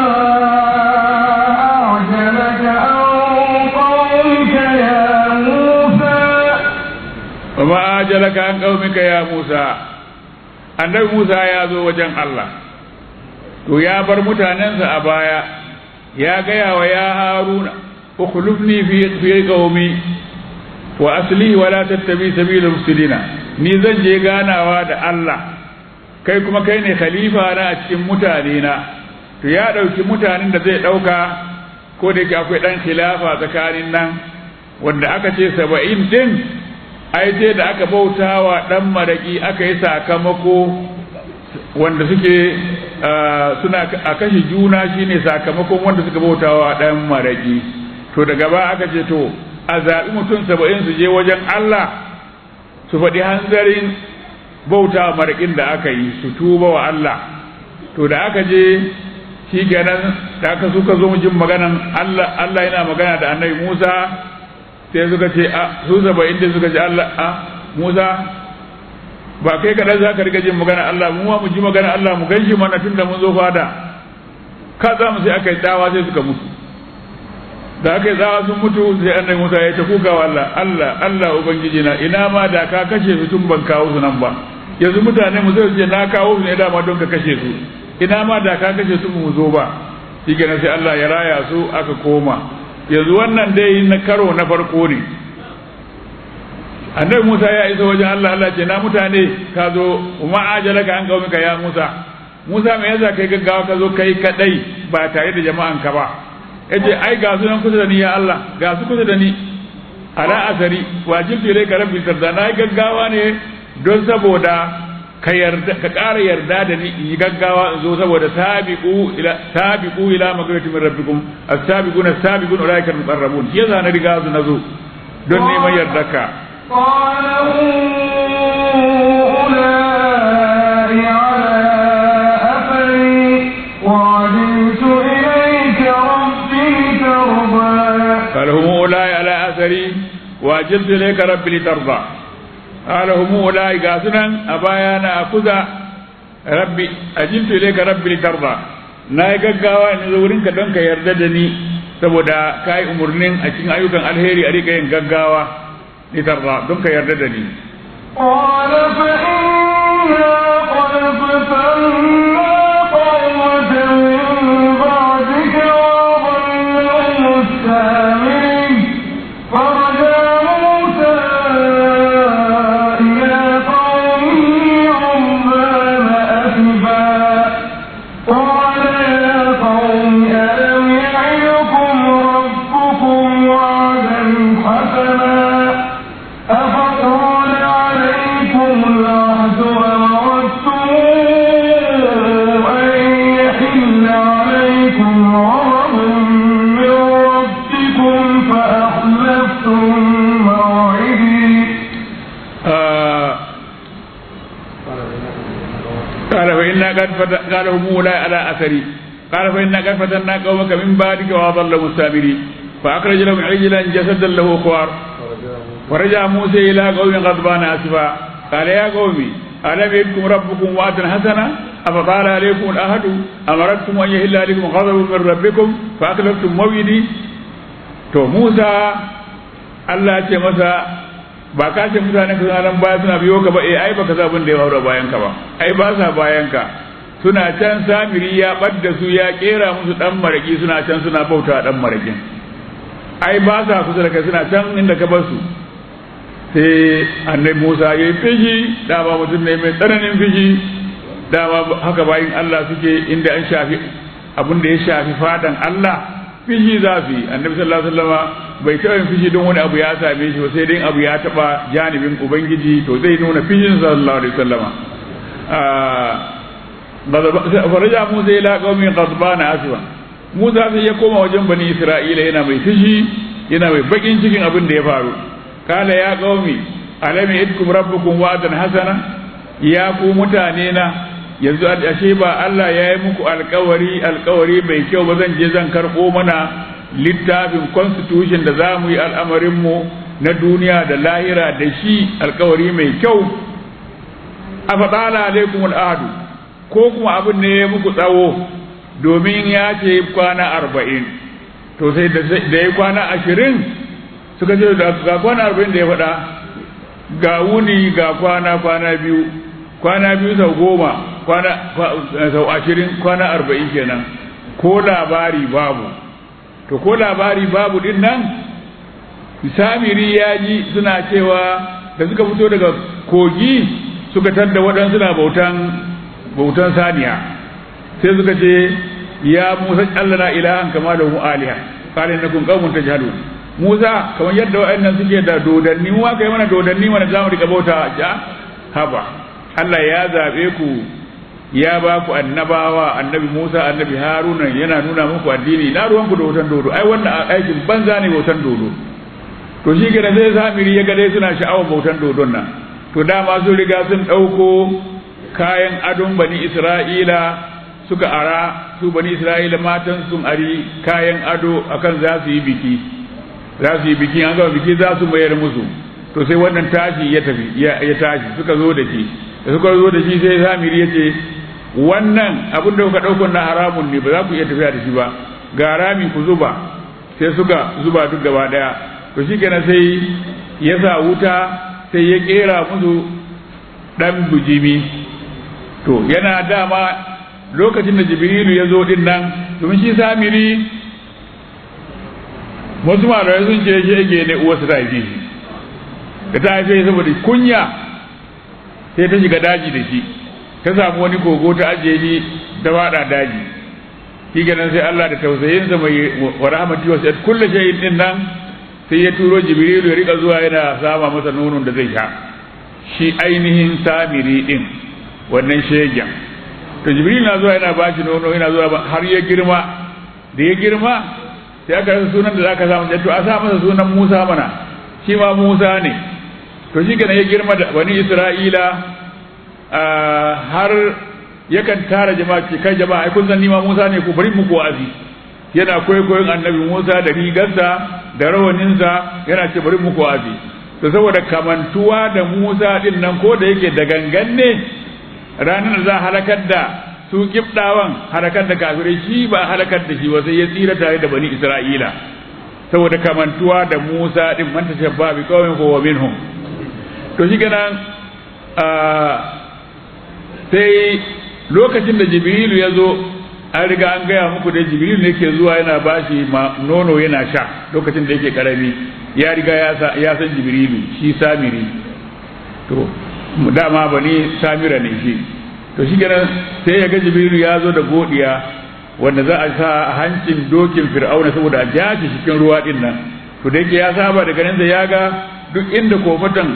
أعجبك عن قومك يا موسى وما أجلك عن قومك يا موسى annabi Musa ya zo wajen Allah to ya bar mutanensa a baya ya gaya wa ya haruna ukhlifni fi fi qaumi wa asli wa la tattabi sabilal mufsidina ni zan je ganawa da Allah kai kuma kai ne khalifa na a cikin mutane na to ya dauki mutanen da zai dauka ko da yake akwai dan khilafa tsakanin nan wanda aka ce 70 din ai sai da aka bautawa dan maraki aka yi sakamako wanda suke suna a kashe juna shine sakamakon wanda suka bautawa dan maraki to daga ba aka ce to a zaɓi mutum saba'in su je wajen Allah su faɗi hanzarin bauta maraƙin da aka yi su tuba wa Allah to da aka je shi kenan da aka suka zo jin maganan Allah Allah yana magana da annabi Musa sai suka ce a su saba'in da suka ce Allah a Musa ba kai kaɗan za ka riga jin magana Allah mu ma mu ji magana Allah mu ganshi mana tun da mun zo fada ka za mu sai aka yi tsawa sai suka mutu da aka yi tsawa sun mutu sai annabi Musa ya ta kuka wa Allah Allah Allah ubangiji na ina ma da ka kashe su tun ban kawo su nan ba yanzu mutane mu zai ce na kawo su ne dama don ka kashe su ina ma da ka kashe su mu zo ba shi sai Allah ya raya su aka koma yanzu wannan dai na karo na farko ne annabi Musa ya isa wajen Allah Allah ce na mutane ka zo kuma ajalaka an kawo mika ya Musa Musa me yasa kai gaggawa ka zo kai kadai ba tare da jama'an ka ba yace ai ga su nan kusa da ni ya Allah ga su kusa da ni ala asari wajibtu ilayka rabbi tarda na gaggawa ne don saboda ka yarda ka ƙara yarda da ni in yi gaggawa in zo saboda sabiqu ila sabiqu ila magfiratin min rabbikum as-sabiquna as-sabiqun ulaika al-muqarrabun shi yasa na riga su nazo don neman yardarka قال أولئك على أثري وعجلت إليك رب لترضى قال هم أولئك على أثري وأجلت إليك ربي لترضى قال هم أولئك قاسنا أبايانا أخذ ربي أجلت إليك ربي لترضى na yi gaggawa in zo wurinka don ka yarda da ni saboda ka yi umarnin a cikin ayyukan alheri a rika yin gaggawa ni tarda don ka yarda da ni قال فإنا قد فتنا قومك من بعدك وضلهم السامرين فرجع موسى إلى قومه عمال أسفا قال يا قوم ألم يعدكم ربكم وعدا حسنا أفطال عليكم العهد وأردتم أن يحل عليكم غضب من ربكم فأخلفتم موعدي آه قال فإنا قد فت... قال هم أولئك على أثري قال فإنا قد فتنا قومك من بعدك وأضلهم السامري فأخرج لهم عجلا جسدا له خوار ورجع موسى إلى قوم غضبان آسفا قال يا قومي ألم يدكم ربكم وعدا حسنا أفطال عليكم الأهد أمرتكم أن يهل عليكم غضب من ربكم فأخلفتم موعدي to Musa Allah ce masa ba ka ce mutane ka suna nan baya suna biyo ka ba eh ai baka sabon da ya haura bayan ka ba ai ba sa bayan ka suna can samiri ya badda su ya kera musu dan maraki suna can suna bauta dan marakin ai ba sa kusa da kai suna can inda ka bar su sai annabi Musa ya yi fishi dama mutum ne mai tsananin fishi dama haka bayin Allah suke inda an shafi abin da ya shafi fadan Allah fishi za su yi annabi sallallahu alaihi wasallama bai taɓa yin fishi don wani abu ya same shi ba sai dai abu ya taɓa janibin ubangiji to zai nuna fishin sallallahu alaihi wasallama faraja musa ila qaumin ghadbana aswa musa sai ya koma wajen bani isra'ila yana mai fishi yana mai bakin cikin abin da ya faru kala ya qaumi alam yadkum rabbukum wa'dan hasana ya ku mutane na yanzu ashe ba Allah ya yi muku alkawari alkawari mai kyau ba zan je zan karɓo mana littafin constitution da za mu yi al'amarinmu na duniya da lahira da shi alkawari mai kyau a faɗala alaikum al'adu ko kuma abin ne ya muku tsawo domin ya ce kwana arba'in to sai da ya kwana ashirin suka ce ga kwana arba'in da ya faɗa ga wuni ga kwana kwana biyu kwana biyu sau goma kwana sau ashirin kwana arba'in kenan ko labari babu to ko labari babu din nan samiri ya ji suna cewa da suka fito daga kogi suka tadda waɗansu na bautan bautan saniya sai suka ce ya musa Allah na ilahan kama da mu aliha kare na kun kaumun ta jihadu musa kamar yadda waɗannan suke da dodanni mu aka yi mana dodanni mana zamu rika bauta ja haba Allah ya zaɓe ku ya ba ku annabawa annabi Musa annabi Haruna yana nuna muku addini na ruwanku da wutan dodo ai wannan aikin banza ne wutan dodo to shi kenan sai samiri ya ga dai suna sha'awar bautan dodon nan to dama sun riga sun ɗauko kayan adon bani Isra'ila suka ara su bani Isra'ila matan sun ari kayan ado akan za su yi biki za su yi biki an gama biki za su mayar musu to sai wannan tashi ya tafi ya tashi suka zo da shi da suka zo da shi sai samiri ya ce wannan abin da kuka ɗaukar na haramun ne ba za ku iya tafiya da shi ba ga rami ku zuba sai suka zuba duk gaba ɗaya to shi kenan sai ya sa wuta sai ya ƙera musu ɗan bujimi to yana dama lokacin da jibrilu ya zo din nan domin shi samiri wasu malamai sun ce shege ne uwarsa ta haife shi da ta haife saboda kunya sai ta shiga daji da shi ta samu wani kogo ta ajiye shi ta fada daji shi ganin sai Allah da tausayinsa mai wa rahmati wasu kullu shay'in din nan sai ya turo jibrilu ya rika zuwa yana sama masa nonon da zai sha shi ainihin samiri din wannan shegen to jibril na zuwa yana bashi nono yana zuwa har ya girma da ya girma sai aka rasa sunan da zaka samu to a sa masa sunan Musa mana shi ma Musa ne to shi kana ya girma da bani Isra'ila har yakan tara jama'a ce kai jama'a ai kun san ni ma Musa ne ku bari muku wa'azi yana kwaikwayon annabi Musa da rigarsa da rawaninsa yana ce bari muku wa'azi to saboda kamantuwa da Musa din nan ko da yake da gangan ne ranar da za a halakar da su kibdawan halakar da kafirai shi ba halakar da shi ba sai ya tsira tare da bani Isra'ila saboda kamantuwa da Musa din man tashabba bi qaumin huwa minhum to shi kenan sai lokacin da Jibrilu ya zo an riga an gaya muku da Jibrilu ne ke zuwa yana bashi nono yana sha lokacin da yake karami ya riga ya san Jibrilu shi Samiri to dama bani Samira ne shi to shi kenan sai ya ga Jibrilu ya zo da godiya wanda za a sa a hancin dokin fir'auna saboda a jashi cikin ruwa din nan to da yake ya saba da ganin da ya ga duk inda kofatan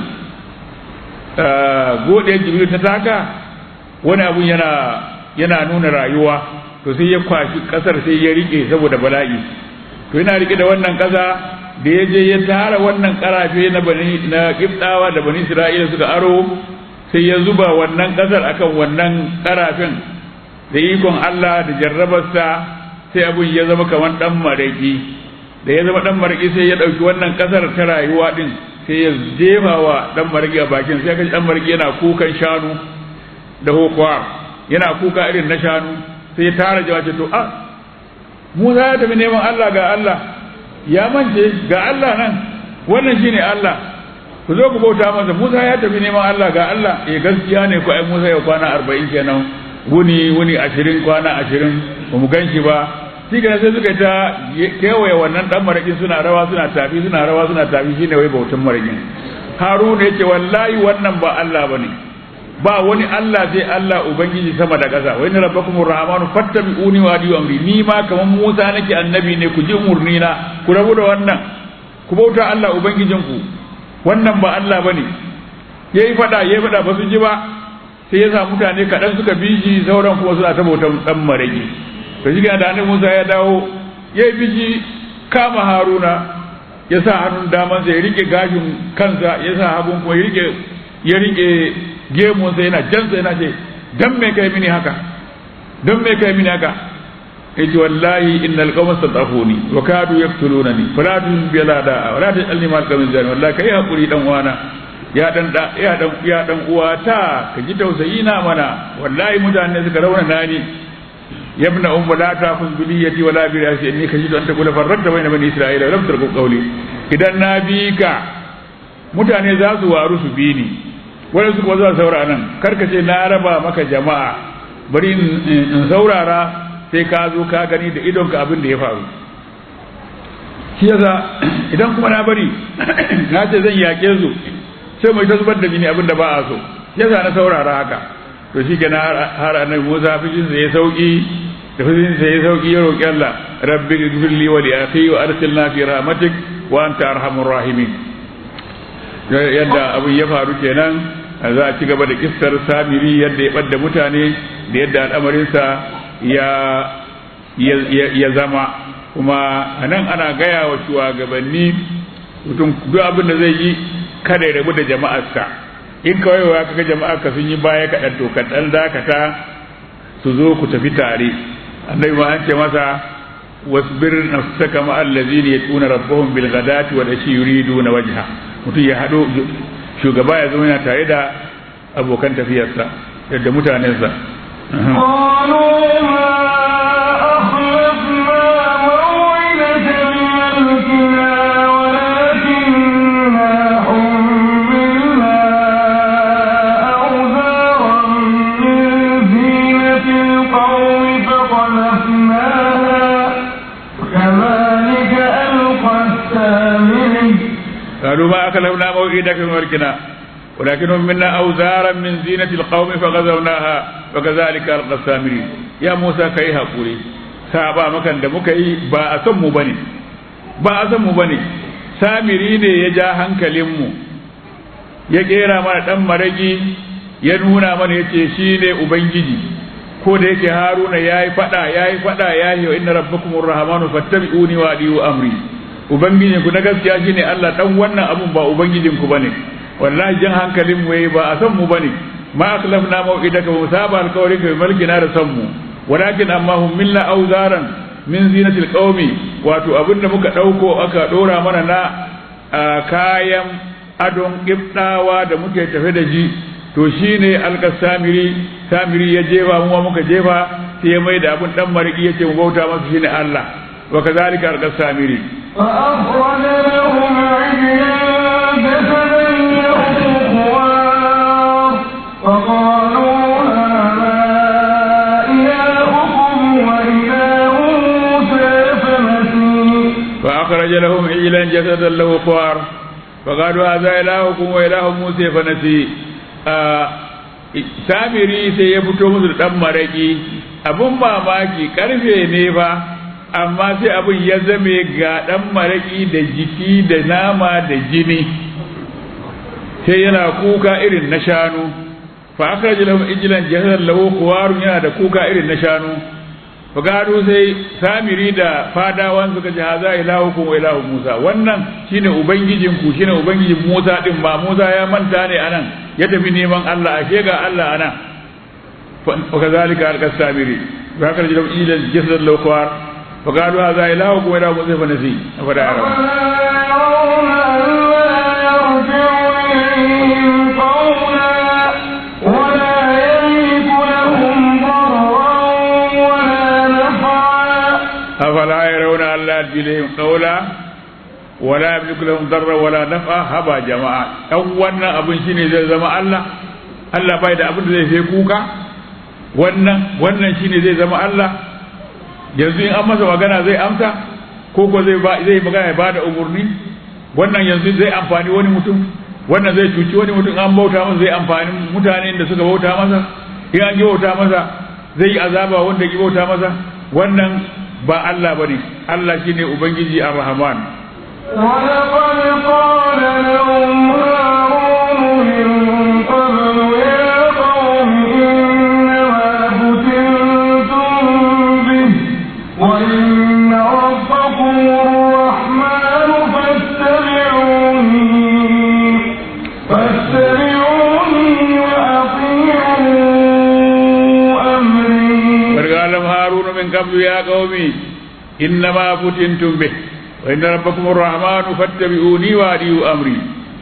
godiyar jibril ta taka wani abun yana yana nuna rayuwa to sai ya kwashi kasar sai ya rike saboda bala'i to yana rike da wannan kasa da ya je ya tara wannan karafe na bani na kibdawa da bani isra'ila suka aro sai ya zuba wannan kasar akan wannan karafen da ikon Allah da jarrabarsa sai abun ya zama kamar dan maraki da ya zama dan maraki sai ya dauki wannan kasar ta rayuwa din sai ya jefa wa dan maraki a bakin sai kaji dan maraki yana kukan shanu da hokuwa yana kuka irin na shanu sai ya tara jawace to a Musa ya tafi neman Allah ga Allah ya mance ga Allah nan wannan shine Allah ku zo ku bauta masa Musa ya tafi neman Allah ga Allah eh gaskiya ne ko ai Musa ya kwana 40 kenan wuni wuni ashirin kwana ashirin ba mu gan shi ba shi sai suka ta kewaye wannan dan marakin suna rawa suna tafi suna rawa suna tafi shine wai bautan marakin haruna yace wallahi wannan ba Allah bane ba wani Allah sai Allah ubangiji sama da ƙasa wa inna rabbakumur rahmanu fattabi'uni wa adiyu amri ni ma kaman Musa nake annabi ne ku ji umurni na ku rabu da wannan ku bauta Allah ubangijinku wannan ba Allah bane yayi fada yayi fada ba su ji ba sai ya sa mutane kaɗan suka bi shi sauran kuma suna ta bautan ɗan marage to shi da annabi Musa ya dawo ya yi biji kama Haruna ya sa hannun damansa ya rike gashin kansa ya sa hagun kuma ya rike ya rike gemunsa yana jansa yana ce dan me kai mini haka dan me kai mini haka yace wallahi innal qawma sadafuni wa kadu yaqtulunani fala tunbi la da wala tajalni mal qawmin zani wallahi kai hakuri dan wana ya dan da ya dan ya dan uwata ka ji tausayi na mana wallahi mutane suka rauna nani yabna umma la ta'khudh bi niyyati wala bi ra'si inni kajidu an taqula farradta bayna bani isra'ila lam tarku qawli idan na bi ka mutane za su waru su bi ni wani su kuma za saurara nan karka ce na raba maka jama'a bari in saurara sai ka zo ka gani da idonka abin da ya faru shi yasa idan kuma na bari na ce zan yaƙe su sai mai ta zubar da jini abin da ba a so yasa na saurara haka to shi kenan har annabi Musa fishin sa ya sauki da fishin sa ya sauki ya roki Allah rabbi ighfirli wa li akhi wa arsilna fi rahmatik wa anta arhamur rahimin yadda abin ya faru kenan za a ci gaba da kissar samiri yadda ya ɓadda mutane da yadda al'amarinsa ya ya zama kuma a nan ana gaya wa shugabanni mutum duk abin da zai yi kada ya rabu da jama'arsa in kawai wa kaga jama'arka sun yi baya kaɗan to kaɗan dakata su zo ku tafi tare annabi ma an ce masa wasbir nafsaka ma allazina yatuna rabbahum bil ghadati wal ashi yuriduna wajha mutum ya hado shugaba ya zama yana tare da abokan tafiyarsa da mutanensa قالوا ما أخلفنا موعدك بملكنا ولكننا حملنا أوزارا من زينة القوم فقذفناها كذلك ألقى السامري قالوا ما أكلمنا موعدك بملكنا ولكنهم منا أوزارا من زينة القوم فغزوناها وكذلك ألقى السامري يا موسى كي هقولي سابا مكان da muka yi ba a san mu bane ba a san mu bane samiri ne ya ja hankalinmu ya kera mana dan maragi ya nuna mana yace shine ubangiji ko da yake haruna yayi fada yayi fada yayi wa inna rabbakumur rahmanu fattabi'uni wa adiyu amri ubangijin ku na gaskiya shine Allah dan wannan abun ba ubangijin ku bane wallahi jan hankalin mu yayi ba a san mu bane ma akhlafna mau'idaka wa saba alqawli ka malkina da san mu walakin amma hum milla awzaran min zinatil qaumi wato abinda muka dauko aka dora mana na kayan adon kibdawa da muke tafe da shi to shine alka samiri samiri ya jefa mu muka jefa sai ya mai da abin dan mariki yace mu bauta masa shine Allah wa kazalika alka samiri فأخرج لهم عجلا جسدا له خوار فقالوا هذا إلهكم وإله موسى فنسي فأخرج لهم عجلا جسدا له خوار فقالوا هذا إلهكم وإله موسى فنسي آه samiri sai ya fito musu da ɗan maraƙi abin mamaki ƙarfe ne fa amma sai abin ya zame ga ɗan maraƙi da jiki da nama da jini sai yana kuka irin na shanu fa aka ji lahum ijlan jahal lahu kuwarun yana da kuka irin na shanu fa gado sai samiri da fadawan suka ji haza ilahukum wa ilahu musa wannan shine ubangijin ku shine ubangijin musa din ba musa ya manta ne anan ya tafi neman Allah ashe ga Allah anan fa kazalika alqa samiri fa aka ji lahum ijlan jahal lahu kuwar fa gado haza ilahukum wa ilahu musa fa nasi fa da arab ولا يرون ألا يرجع إليهم قولا ولا يملك لهم ضرا ولا afala yarawna Allah yajilihim qawla wala yamliku lahum darra wala نفعا naf'a haba jama'a dan wannan abin shine zai zama Allah Allah bai da abin da zai sai kuka wannan wannan shine zai zama Allah yanzu in an masa magana zai amsa ko ko zai ba zai magana ya bada umurni wannan yanzu zai amfani wani mutum wannan zai cuci wani mutum an bauta masa zai amfani mutanen da suka bauta masa in an ki bauta masa zai yi azaba wanda ki bauta masa wannan ba Allah bane Allah shine ubangiji ar-rahman ولقد قال لهم هارون من قبل يا قوم إنما فتنتم به وإن ربكم الرحمن فاتبعوني فاتبعوني وأطيعوا أمري وقال هارون من قبل يا قومي إنما فتنتم به وإن ربكم الرحمن فاتبعوني وأديوا أمري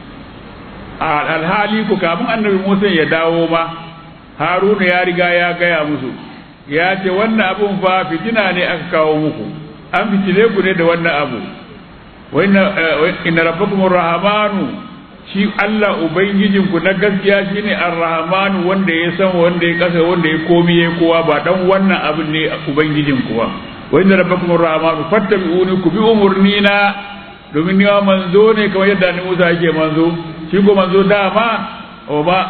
alhali ku kafin annabi Musa ya dawo ma Haruna ya riga ya gaya musu ya ce wannan abun fa fitina ne aka kawo muku an fitile ku ne da wannan abu wa inna wa inna rabbakum arrahmanu shi Allah ubangijinku na gaskiya shine arrahmanu wanda ya san wanda ya kasa wanda ya komi ya kowa ba dan wannan abin ne ubangijinku ba wa inna rabbakum arrahmanu fattabi'uni ku bi umurnina domin ni ma manzo ne kamar yadda ni Musa yake manzo shi ko manzo dama wa ba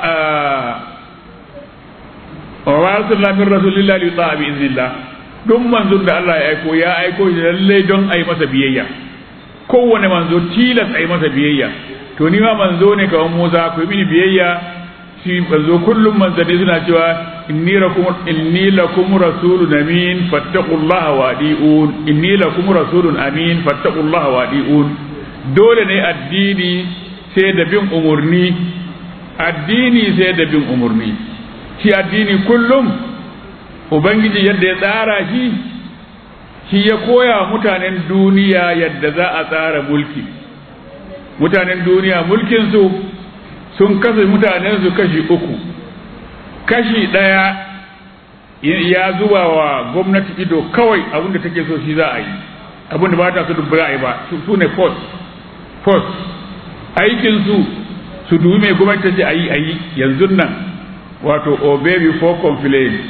wa ba arsalna min rasulillahi li ta'a bi iznillah duk manzon da Allah ya aiko ya aiko shi lalle don ai masa biyayya kowane manzo tilas ai masa biyayya to ni ma manzo ne kamar Musa ku yi mini biyayya shi manzo kullum manzanni suna cewa inni lakum inni lakum rasulun amin fattaqullaha wa adiun inni lakum rasulun amin fattaqullaha wa adiun dole ne addini sai da bin umurni addini sai da bin umurni shi addini kullum ubangiji yadda ya tsara shi shi ya koya mutanen duniya yadda za a tsara mulki mutanen duniya mulkinsu sun kasa mutanen su kashi uku kashi ɗaya ya zuba wa gwamnati ido kawai abinda take so shi za a yi abinda ba ta so duk ba a yi ba su ne post post aikinsu su dubi mai gwamnati ta ce a yi a yi yanzu nan wato obey before complain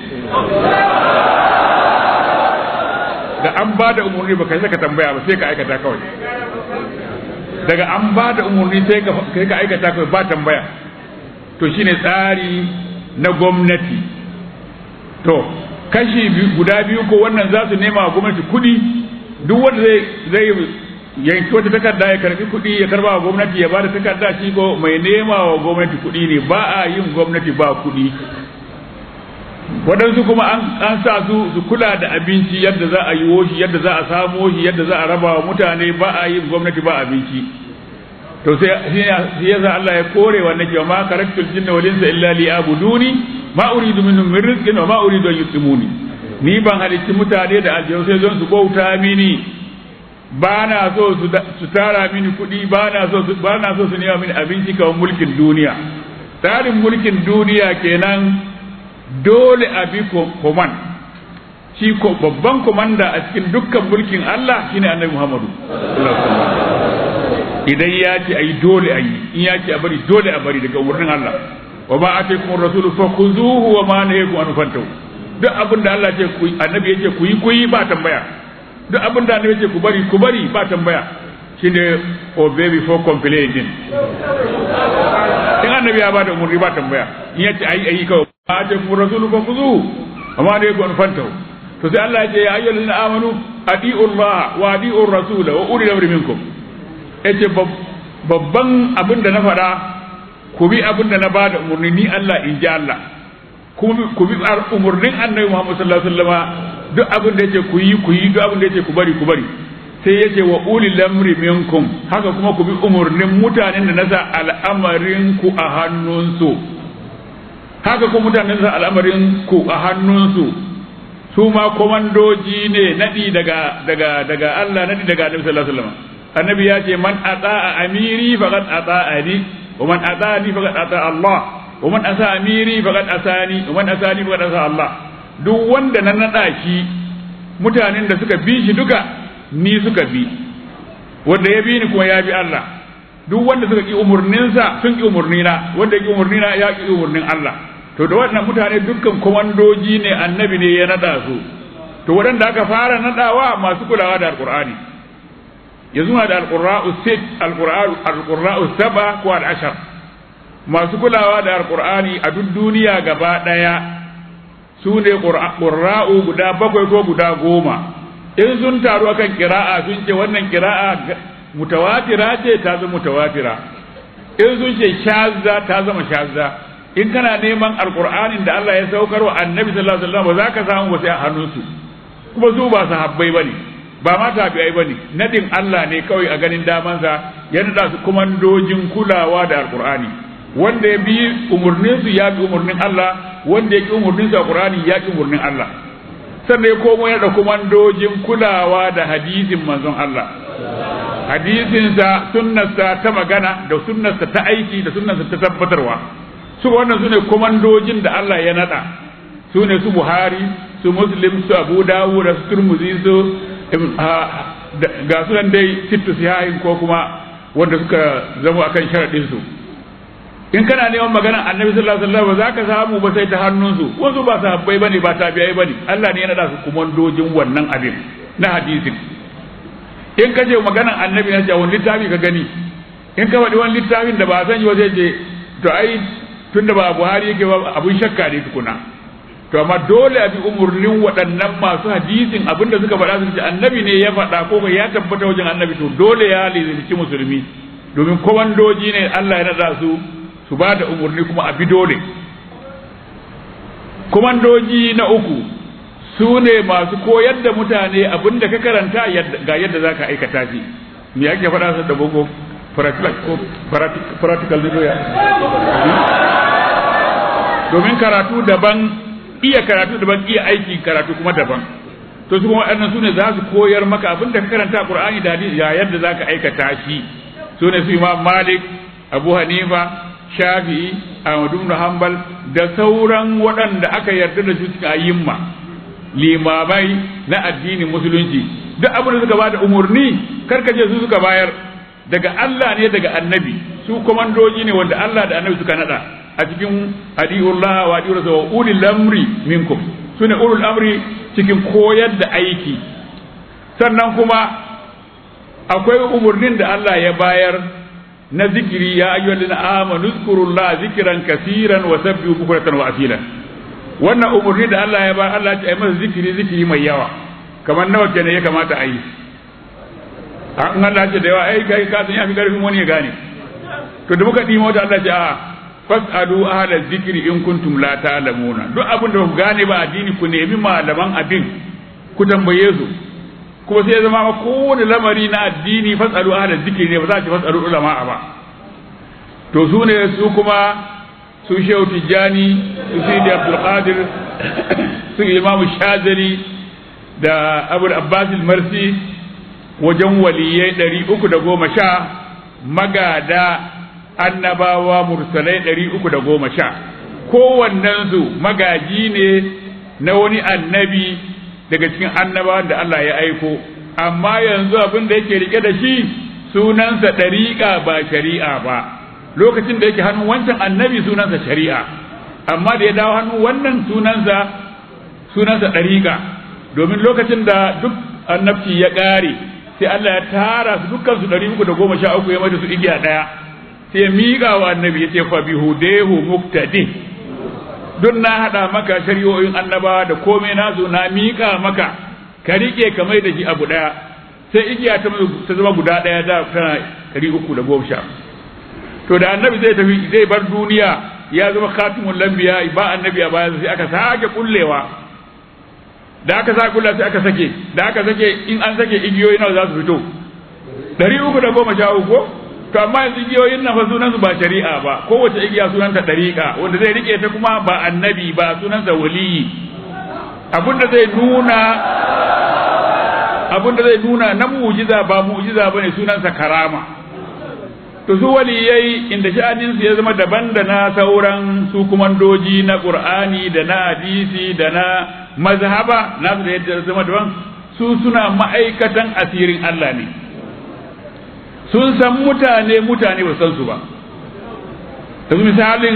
da an ba da umarni ba kai saka tambaya ba sai ka aikata kawai daga an ba da umarni sai ka aikata kawai ba tambaya to shine tsari na gwamnati to kashi guda biyu ko wannan za su nema wa gwamnati kuɗi duk wanda zai zai yanki wata takarda ya karbi kuɗi ya karba wa gwamnati ya bada takarda shi ko mai nema wa gwamnati kuɗi ne ba a yin gwamnati ba kuɗi waɗansu kuma an sa su su kula da abinci yadda za a yi shi yadda za a samo shi yadda za a raba wa mutane ba a yin gwamnati ba abinci to sai shi yasa Allah ya kore wannan cewa ma karaktul jinna wal insa illa li abuduni ma uridu minhum min rizqin wa ma uridu an yutimuni ni ban halicci mutane da aljanu sai zon su bauta mini ba na so su tara mini kuɗi ba na so su ba na so su nema mini abinci kawai mulkin duniya tsarin mulkin duniya kenan dole a bi koman shi ko babban komanda a cikin dukkan mulkin Allah shine annabi Muhammadu idan ya ce ayi dole ayi in ya ce a bari dole a bari daga umarnin Allah wa ma ataykum ar-rasul fakhuzuhu wa ma nahakum an fantahu duk abin da Allah ce ku annabi yace ku yi ku yi ba tambaya duk abin da annabi yace ku bari ku bari ba tambaya shine obey before complaining in annabi ya ba da umarni ba tambaya in yace ayi ayi kawai ma ataykum ar-rasul fakhuzuhu wa ma nahakum an fantahu to sai Allah ya ce ya ayyuhal ladina amanu adi'u Allah wa adi'u ar-rasul wa ulil amri minkum yace babban abin da na faɗa ku bi abin da na ba da umarni ni Allah in ji Allah ku bi umarnin annabi Muhammad sallallahu alaihi wasallam duk abin da yace ku yi ku yi duk abin da yace ku bari ku bari sai yace wa ulil amri minkum haka kuma ku bi umarnin mutanen da nasa al'amarin ku a hannunsu haka kuma mutanen da nasa al'amarin ku a hannunsu su ma komandoji ne nadi daga daga daga Allah nadi daga annabi sallallahu alaihi wasallam annabi ya ce man ata'a amiri faqad ata'ani wa man ata'ani faqad ata'a Allah wa man asa amiri faqad asani wa man asani faqad asa Allah duk wanda na nada shi mutanen da suka bi shi duka ni suka bi wanda ya bi ni kuma ya bi Allah duk wanda suka ki umurninsa sun ki umurnina wanda ya ki umurnina ya ki umurnin Allah to da wannan mutane dukkan komandoji ne annabi ne ya nada su to waɗanda aka fara nadawa masu kulawa da alqur'ani yanzu na da alqurra'u sit alqur'anu alqurra'u saba ko al-ashar masu kulawa da alqur'ani a duk duniya gaba daya su ne qurra'u guda bakwai ko guda goma in sun taru akan kira'a sun ce wannan kira'a mutawatira ce ta zama mutawatira in sun ce shazza ta zama shazza in kana neman alqur'anin da Allah ya saukar wa annabi sallallahu alaihi wasallam ba za ka samu wasu a hannunsu kuma su ba sahabbai bane ba ma tabi'ai bane nadin Allah ne kawai a ganin damansa ya nada su komandojin kulawa da alqur'ani wanda ya bi umurnin su ya bi umurnin Allah wanda ya ki umurnin su alqur'ani ya ki umurnin Allah sannan ya komo ya da komandojin kulawa da hadisin manzon Allah hadisinsa sunnarsa ta magana da sunnarsa ta aiki da sunnarsa ta tabbatarwa su wannan su ne komandojin da Allah ya nada su ne su Buhari su Muslim su Abu Dawud su Turmuzi su ga sunan dai sittu sihahin ko kuma wanda suka zama akan sharadin su in kana neman magana annabi sallallahu alaihi wasallam za ka samu ba sai ta hannunsu wasu ba sahabbai bane ba tabi'ai bane Allah ne ya nada su komandojin wannan abin na hadisin in ka je maganan annabi na ce wani littafi ka gani in ka faɗi wani littafin da ba a sani ba zai je to ai tun da ba buhari yake ba abun shakka ne tukuna to amma dole a bi umurnin waɗannan masu hadisin abinda suka faɗa su ce annabi ne ya faɗa ko ya tabbata wajen annabi to dole ya lizimci musulmi domin komandoji ne Allah ya naɗa su su ba da umurni kuma a bi dole komandoji na uku su ne masu koyar da mutane abin da ka karanta ga yadda za ka aikata shi me ake faɗa su da boko practical ne ya domin karatu daban iya karatu daban iya aiki karatu kuma daban to su kuma waɗannan sune za su koyar maka abin da ka karanta Qur'ani da hadisi ya yadda zaka aikata shi sune su Imam Malik Abu Hanifa Shafi'i Ahmad ibn Hanbal da sauran waɗanda aka yarda da su cikin ayyimma limamai na addinin musulunci duk abin da suka bada umurni karkace su suka bayar daga Allah ne daga annabi su komandoji ne wanda Allah da annabi suka nada a cikin hadiyullah wa hadiyur rasul wa ulil amri minkum sune ulul amri cikin koyar da aiki sannan kuma akwai umurnin da Allah ya bayar na zikiri ya ayyuhallazina amanu zkurullaha zikran kaseeran wa sabbihu bukratan wa asila wannan umurni da Allah ya bayar Allah ya ce masa zikiri zikiri mai yawa kamar nawa kenan ya kamata a yi an Allah ce da yawa ai kai ka san ya fi karfin wani ya gane to da muka dimo ta Allah ce a fasalu ahla zikri in kuntum la ta'lamuna duk abin da ku gane ba addini ku nemi malaman abin ku tambaye su kuma sai ya zama ma kowane lamari na addini fasalu ahla zikri ne ba za ki fasalu ulama ba to su ne su kuma su shehu tijjani su sidi abdul qadir su imamu shazali da abul abbas marsi wajen waliyai ɗari uku da goma sha magada annabawa mursalai ɗari uku da goma sha kowannensu magaji ne na wani annabi daga cikin annabawan da Allah ya aiko amma yanzu abin da yake rike da shi sunansa ɗariƙa ba shari'a ba lokacin da yake hannun wancan annabi sunansa shari'a amma da ya dawo hannun wannan sunansa sunansa ɗariƙa domin lokacin da duk annabci ya ƙare sai Allah ya tara su dukkan su ɗari uku da goma sha uku ya mata su igiya ɗaya sai ya miƙa wa annabi ya ce fa bi hudehu muktadi duk na haɗa maka shari'o'in annabawa da komai nasu na miƙa maka ka riƙe ka mai da shi abu ɗaya sai igiya ta zama guda ɗaya da tana ɗari uku da goma sha to da annabi zai tafi zai bar duniya ya zama khatimul lambiya ba annabi a baya sai aka sake kullewa da aka sa kulla sai aka sake da aka sake in an sake igiyoyi nawa za su fito ɗari uku da goma sha uku to amma yanzu igiyoyin nan fa sunansu ba shari'a ba kowace igiya sunanta ɗariƙa wanda zai rike ta kuma ba annabi ba sunansa waliyi abinda zai nuna abinda zai nuna na mu'jiza ba mu'jiza bane sunansa karama to su waliyai inda sha'aninsu ya zama daban da na sauran su kumandoji na qur'ani da na hadisi da na mazhaba nasu da yadda zama daban su suna ma'aikatan asirin Allah ne sun san mutane mutane ba san su ba yanzu misalin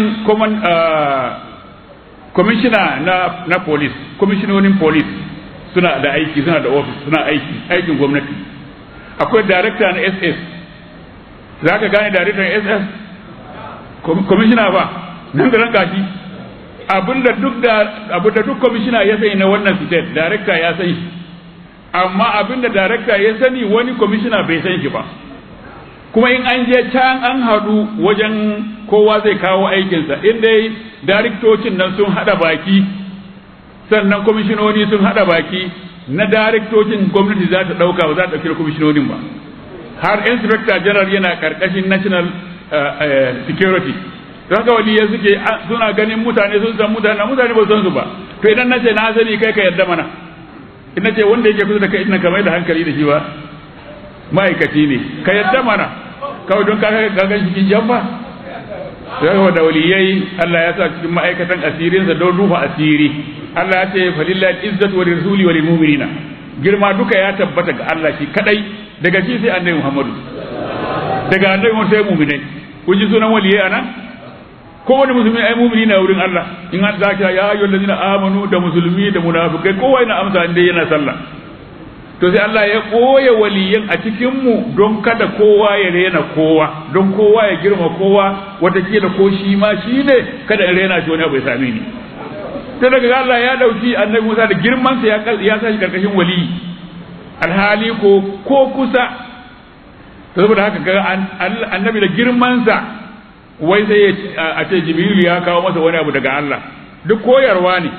kwamishina na na police kwamishinonin police suna da aiki suna da office suna aiki aikin gwamnati akwai director na ss za ka gane director ss kwamishina ba nan da ranka shi abinda duk da abinda duk kwamishina ya sani na wannan state director ya sani amma abinda director ya sani wani kwamishina bai san shi ba kuma in an je can an haɗu wajen kowa zai kawo aikinsa in dai dariktocin nan sun haɗa baki sannan kwamishinoni sun haɗa baki na dariktocin gwamnati za ta ɗauka ba za ta ɗauki kwamishinonin ba har inspector general yana ƙarƙashin national security don haka waliya suke suna ganin mutane sun san mutane mutane ba san su ba to idan na ce na sani kai ka yarda mana in na ce wanda yake kusa da kai ina kamar da hankali da shi ba ma'aikaci ne ka yarda mana kawai don ka gan cikin jamba sai da waliyai Allah ya sa cikin ma'aikatan asirinsa don rufa asiri Allah ya ce falillahi izzatu wa rasuli wa lil mu'minina girma duka ya tabbata ga Allah shi kadai daga shi sai annabi Muhammadu daga annabi Muhammadu sai mu'minai kun ji sunan waliyai anan kowane musulmi ai mu'mini na wurin Allah in an zaka ya ayyuhal ladina amanu da musulmi da munafikai kowa yana amsa inda yana sallah to sai Allah ya ɓoye waliyan a cikinmu don kada kowa ya rena kowa don kowa ya girma kowa watakila ko shi ma shi ne kada in rena shi wani abu ya same ni ta daga Allah ya dauki annabi Musa da girmansa ya ya sa shi karkashin wali alhali ko ko kusa to saboda haka ga annabi da girmansa wai sai a ce Jibril ya kawo masa wani abu daga Allah duk koyarwa ne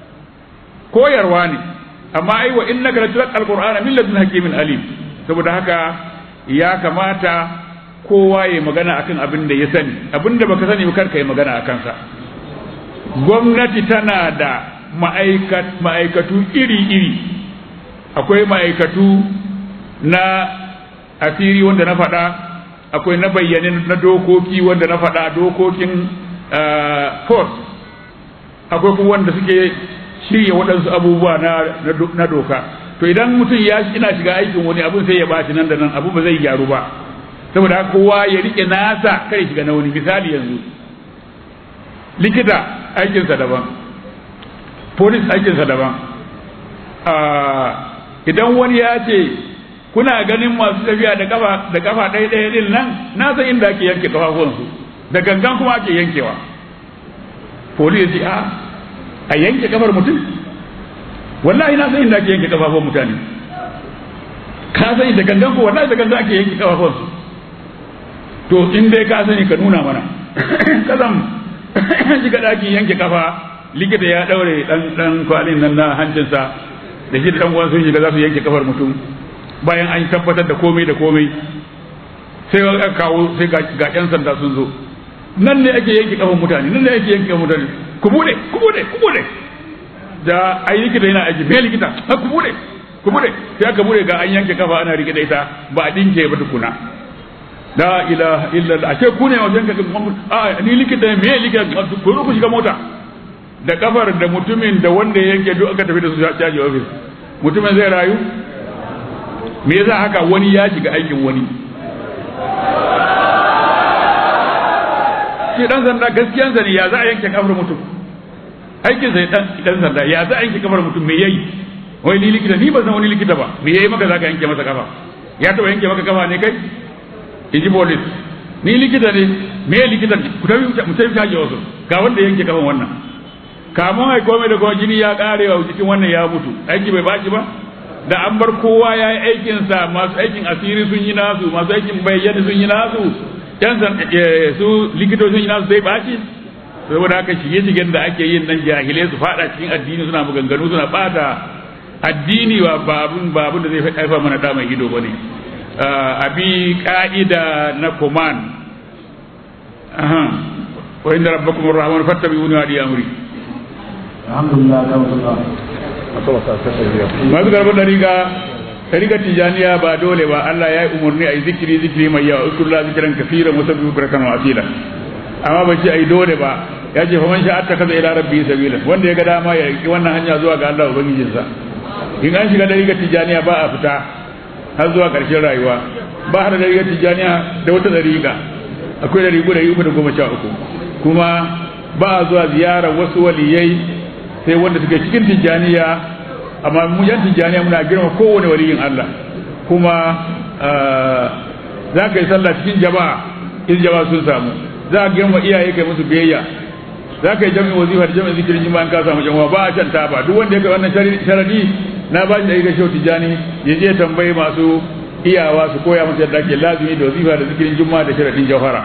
koyarwa ne amma ai wa innaka latulqa alqur'ana min ladun hakimin alim saboda haka ya kamata kowa ya magana akan abin da ya sani abin da baka sani ba kar yi magana akan sa gwamnati tana da ma'aikatu iri-iri akwai ma'aikatu na asiri wanda na faɗa akwai na bayyane na dokoki wanda na faɗa dokokin force akwai kuma wanda suke shirya waɗansu abubuwa na doka to idan mutum ya ina shiga aikin wani abun sai ya bashi nan da nan abu ba zai gyaru ba saboda haka kowa ya rike nasa kai shiga na wani misali yanzu likita aikinsa daban police aikinsa daban idan wani ya ce kuna ganin masu tafiya da kafa da kafa ɗaya ɗaya din nan na san inda ake yanke kafafuwansu da gangan kuma ake yankewa police ce a a yanke kafar mutum wallahi na san inda ake yanke kafafuwan mutane ka sani da gangan ko wallahi da gangan ake yanke kafafuwansu to in dai ka sani ka nuna mana kazam shiga ɗakin yanke kafa likita ya ɗaure ɗan ɗan kwalin nan na hancinsa da shi da ɗan uwan sun shiga za su yanke kafar mutum bayan an tabbatar da komai da komai sai aka kawo sai ga ƴan sanda sun zo nan ne ake yanke kafar mutane nan ne ake yanke kafar mutane ku bude ku bude ku bude da ai likita yana aiki me likita ha ku bude ku bude sai aka bude ga an yanke kafa ana rike da ita ba a dinke ba tukuna la ilaha illa Allah ashe ku ne wajen ka a ni likita me likita ku ku shiga mota da kafar da mutumin da wanda ya yanke duk aka tafi da su caji office mutumin zai rayu me yasa haka wani ya shiga aikin wani shi dan sanda gaskiyan sa ne ya za a yanke kafar mutum aikin sai dan dan sanda ya za a yanke kafar mutum me yayi wai ni likita ni ba san wani likita ba me yayi maka zaka yanke masa kafa ya taba yanke maka kafa ne kai inji police ni likita ne me likita ne ku tafi mu tafi kaje wasu ga wanda yanke kafan wannan kamun ai komai da kuma jini ya kare wa jikin wannan ya mutu aiki bai baki ba da an bar kowa ya yi aikin sa masu aikin asiri sun yi nasu masu aikin bayyana sun yi nasu yan san su likitoci sun yi nasu sai baci saboda haka shige shigen da ake yin nan jahilai su fada cikin addini suna maganganu suna bata addini wa babun babun da zai haifa mana da mai ido bane abi ka'ida na command aha wa inna rabbakum arrahman fattabi'uni wa amri alhamdulillah alhamdulillah masu garbar da riga riga tijaniya ba dole ba Allah ya yi umarni a yi zikiri zikiri mai yawa ukurla zikiran kafiran wasu biyu barakan wasila amma ba ce a yi dole ba ya ce faman sha'atta kaza ila rabbi sabila wanda ya ga dama ya yi wannan hanya zuwa ga Allah ubangijinsa in an shiga da riga tijaniya ba a fita har zuwa ƙarshen rayuwa ba har da riga tijaniya da wata dariƙa akwai dariƙu da yi da goma sha uku kuma ba a zuwa ziyarar wasu waliyai sai wanda suke cikin tijjaniya amma mu yan tijjaniya muna girma kowane waliyin Allah kuma za ka yi sallah cikin jama'a in jama'a sun samu za ka girma iyaye kai musu biyayya za ka yi jami'in wazifa da jami'in zikirin jima'in ka samu jama'a ba a can ta ba duk wanda ya kai wannan sharadi na ba shi da ga shau tijjani ya je tambayi masu iyawa su koya masa yadda ake lazumi da wazifa da zikirin juma'a da sharadin jauhara.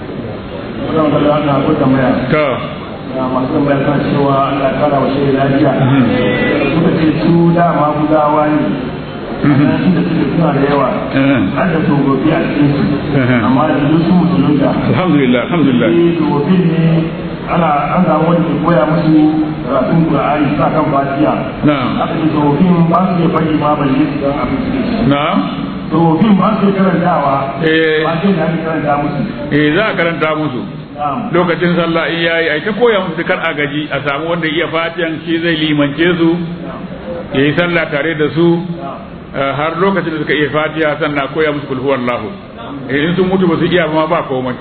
To. masu tambaya kan cewa Allah kara wa shi lafiya suka ce su dama gudawa ne inda suke suna da yawa har da tsofaffi a cikin su amma da duk su musulunta alhamdulillah alhamdulillah sai tsofaffin ne ana an samu wanda ke koya musu karatun Qur'ani sa kan fatiha na'am aka ce tsofaffin ba su iya faɗi ma balle su san abin su ke na'am tsofaffin ba su iya karantawa Eh. ba sai da ake karanta musu eh za a karanta musu na'am lokacin sallah in yayi ai ta koya musu kar a gaji a samu wanda iya fatiyan shi zai limance su yayi sallah tare da su eh, har lokacin da suka iya fatiha sannan a koya musu kulhu wallahu eh, in sun mutu ba su iya ba ba komai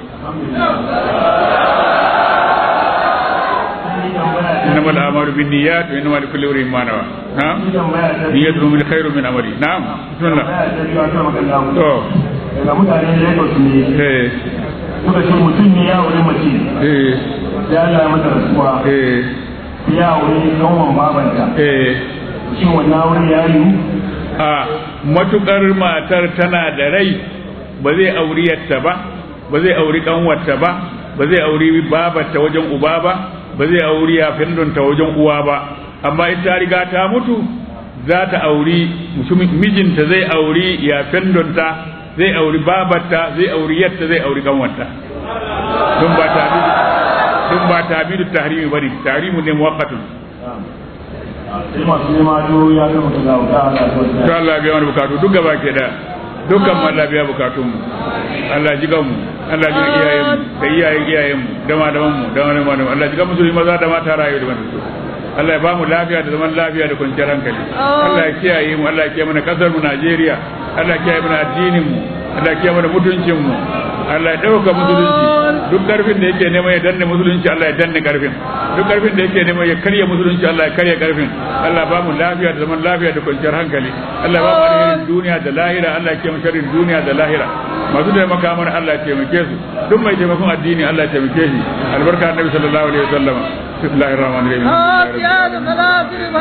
إنما الأعمال بالنيات وإنما لكل امرئ ما نوى نعم نية من خير من عمله نعم بسم الله to daga mutanen Lagos ne eh suka ce mutum ne ya wuri mace eh ya Allah ya mata rasuwa eh ya wuri kanwan babanta eh shin wannan wuri ya yi a matukar matar tana da rai ba zai auri yatta ba ba zai auri kanwarta ba ba zai auri babarta wajen uba ba ba zai auri yafindonta wajen uwa ba amma in ta riga ta mutu za ta auri mutumin- mijinta zai auri yafindonta zai auri babarta zai auri yatta zai auri kanwarta don ba ta don ba ta bi da tahrimi bane tahrimu ne muwaqqatun sai masu nema to ya kama ka ga wuta Allah to Allah biya mana bukatu duk gaba ke da dukkan mu Allah biya bukatun mu Allah ji mu Allah ji iyayen mu da iyayen iyayen mu da malaman mu da malaman mu Allah ji ga musulmi maza da mata rayu da wanda Allah ya ba mu lafiya da zaman lafiya da kwanciyar hankali Allah ya kiyaye mu Allah ya kiyaye mana kasar mu Najeriya Allah ya kiyaye mana addinin mu Allah ya kiyaye mana mutuncin mu Allah ya dauka musulunci duk karfin da yake neman ya danne musulunci Allah ya danne karfin duk karfin da yake neman ya karya musulunci Allah ya karya karfin Allah ba mu lafiya da zaman lafiya da kwanciyar hankali Allah ba mu alherin duniya da lahira Allah ya kiyaye sharrin duniya da lahira masu taimaka mana Allah ya taimake su duk mai taimakon addini Allah ya taimake shi albarka annabi sallallahu alaihi wasallam bismillahir rahmanir rahim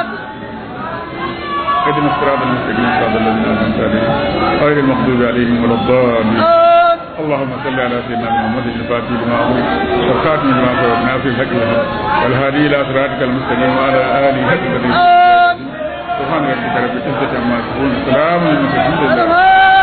اهدنا الصراط المستقيم صراط الذين انعمت عليهم غير المغضوب عليهم ولا الضالين اللهم صل على سيدنا محمد الفاتح لما أمرك والخاتم لما سبق ناصر الحق بالحق والهادي الى صراطك المستقيم وعلى اله حق قدره سبحان ربك رب العزه عما يصفون سلام على المرسلين